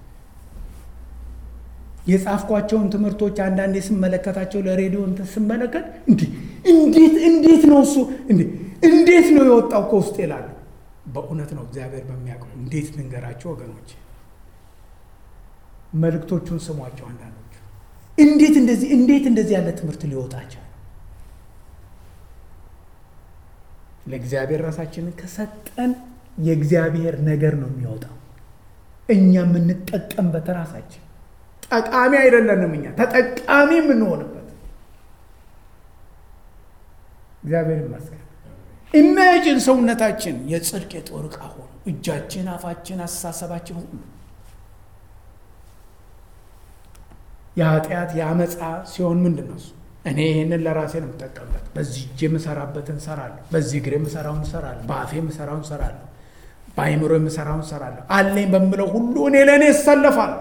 የጻፍኳቸውን ትምህርቶች አንዳንዴ ስመለከታቸው ለሬዲዮ እንትን ስመለከት እንዲህ እንዴት እንዴት ነው እሱ እንዴት ነው የወጣው ከውስጥ ይላሉ። በእውነት ነው እግዚአብሔር በሚያውቀው እንዴት ልንገራቸው ወገኖች፣ መልእክቶቹን ስሟቸው። አንዳንዶቹ እንዴት እንደዚህ እንዴት እንደዚህ ያለ ትምህርት ሊወጣቸው ለእግዚአብሔር ራሳችንን ከሰጠን የእግዚአብሔር ነገር ነው የሚወጣው። እኛ የምንጠቀምበት ራሳችን ጠቃሚ አይደለንም፣ እኛ ተጠቃሚ የምንሆንበት እግዚአብሔር ይመስገን። ኢማጂን ሰውነታችን የጽድቅ የጦር ዕቃ ሆኖ እጃችን፣ አፋችን፣ አስተሳሰባችን ሁሉ የኃጢአት የአመፃ ሲሆን ምንድን ነው እሱ? እኔ ይህንን ለራሴ ነው የምጠቀምበት። በዚህ እጄ የምሰራበትን እሰራለሁ፣ በዚህ እግሬ የምሰራውን እሰራለሁ፣ በአፌ የምሰራውን እሰራለሁ፣ በአይምሮ የምሰራውን እሰራለሁ። አለኝ በምለው ሁሉ እኔ ለእኔ እሰለፋለሁ።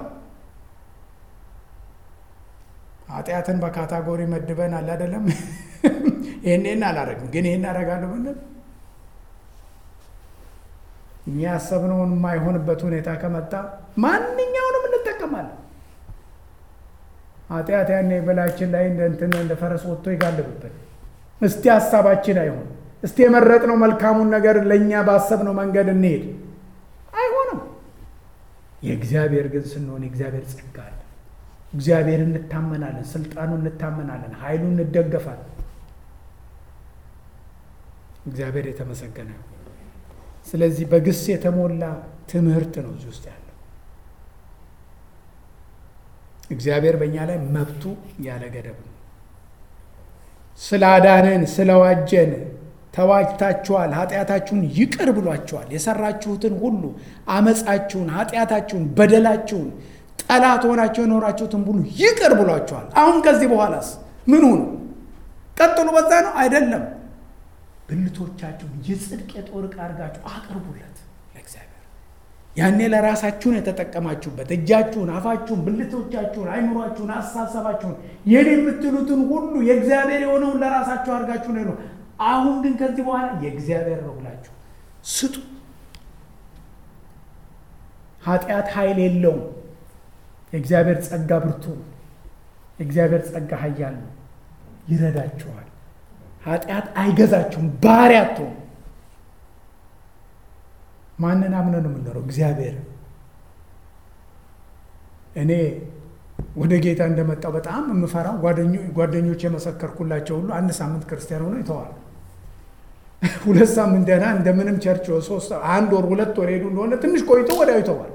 ኃጢአትን በካታጎሪ መድበን አለ አይደለም። ይህን ይህን አላረግም ግን ይህን አደርጋለሁ ብንል እኛ ያሰብነውን የማይሆንበት ሁኔታ ከመጣ ማንኛውንም እንጠቀማለን። ኃጢአት ያኔ በላችን ላይ እንደ እንትን እንደ ፈረስ ወጥቶ ይጋልብብን። እስቲ ሀሳባችን አይሆን፣ እስቲ የመረጥነው መልካሙን ነገር ለእኛ ባሰብነው መንገድ እንሄድ። አይሆንም። የእግዚአብሔር ግን ስንሆን የእግዚአብሔር ጸጋ አለ። እግዚአብሔር እንታመናለን፣ ስልጣኑ እንታመናለን፣ ኃይሉ እንደገፋለን። እግዚአብሔር የተመሰገነ ነው። ስለዚህ በግስ የተሞላ ትምህርት ነው እዚህ ውስጥ ያለው። እግዚአብሔር በእኛ ላይ መብቱ ያለ ገደብ ነው። ስላዳነን ስለዋጀን ተዋጅታችኋል፣ ኃጢአታችሁን ይቅር ብሏችኋል። የሰራችሁትን ሁሉ አመፃችሁን፣ ኃጢአታችሁን፣ በደላችሁን ጠላት ሆናችሁ የኖራችሁትን ሁሉ ይቅር ብሏችኋል። አሁን ከዚህ በኋላስ ምን ሁኑ? ቀጥሉ። በዛ ነው አይደለም። ብልቶቻችሁን የጽድቅ የጦር ዕቃ አድርጋችሁ አቅርቡለት ለእግዚአብሔር። ያኔ ለራሳችሁን የተጠቀማችሁበት እጃችሁን፣ አፋችሁን፣ ብልቶቻችሁን፣ አይምሯችሁን፣ አሳሰባችሁን የኔ የምትሉትን ሁሉ የእግዚአብሔር የሆነውን ለራሳችሁ አድርጋችሁ ነው። አሁን ግን ከዚህ በኋላ የእግዚአብሔር ነው ብላችሁ ስጡ። ኃጢአት ኃይል የለውም። የእግዚአብሔር ጸጋ ብርቱ ነው። የእግዚአብሔር ጸጋ ኃያል ነው፣ ይረዳችኋል። ኃጢአት አይገዛችሁም፣ ባሪያ አትሆኑ። ማንን አምነን ነው የምንኖረው? እግዚአብሔር። እኔ ወደ ጌታ እንደመጣው በጣም የምፈራው ጓደኞች የመሰከርኩላቸው ሁሉ አንድ ሳምንት ክርስቲያን ሆኖ ይተዋል። ሁለት ሳምንት ደህና እንደምንም ቸርች ሶስት አንድ ወር ሁለት ወር ሄዱ እንደሆነ ትንሽ ቆይቶ ወዲያው ይተዋል።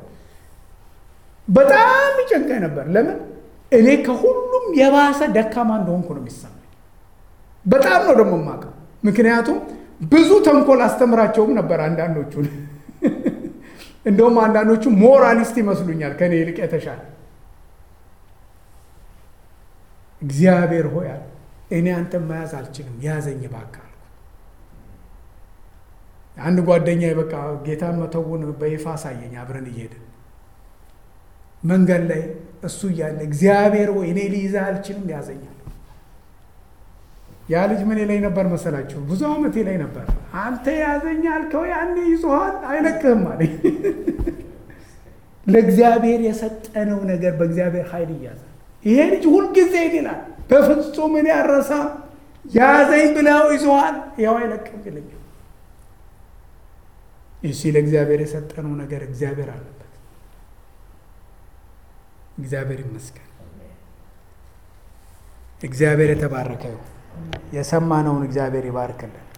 በጣም ይጨንቀኝ ነበር። ለምን እኔ ከሁሉም የባሰ ደካማ እንደሆንኩ ነው የሚሰማኝ። በጣም ነው ደግሞ የማውቀው። ምክንያቱም ብዙ ተንኮል አስተምራቸውም ነበር አንዳንዶቹን። እንደውም አንዳንዶቹ ሞራሊስት ይመስሉኛል ከእኔ ይልቅ የተሻለ። እግዚአብሔር ሆይ አለ እኔ አንተን መያዝ አልችልም፣ ያዘኝ እባክህ አልኩ። አንድ ጓደኛ በቃ ጌታን መተውን በይፋ አሳየኝ። አብረን እየሄድን መንገድ ላይ እሱ እያለ እግዚአብሔር ሆይ እኔ ሊይዝህ አልችልም፣ ያዘኛል። ያ ልጅ ምን ላይ ነበር መሰላችሁ? ብዙ ዓመቴ ላይ ነበር። አንተ ያዘኝ አልከው ያኔ ይዞሃል አይለቅህም አለኝ። ለእግዚአብሔር የሰጠነው ነገር በእግዚአብሔር ኃይል ይያዛል። ይሄ ልጅ ሁልጊዜ ይላል በፍጹም እኔ አልረሳም፣ ያዘኝ ብለው ይዞሃል፣ ያው አይለቅም ይለኛል። እሺ ለእግዚአብሔር የሰጠነው ነገር እግዚአብሔር አለበት። እግዚአብሔር ይመስገን። እግዚአብሔር የተባረከ ይሁን። የሰማነውን እግዚአብሔር ይባርክልን።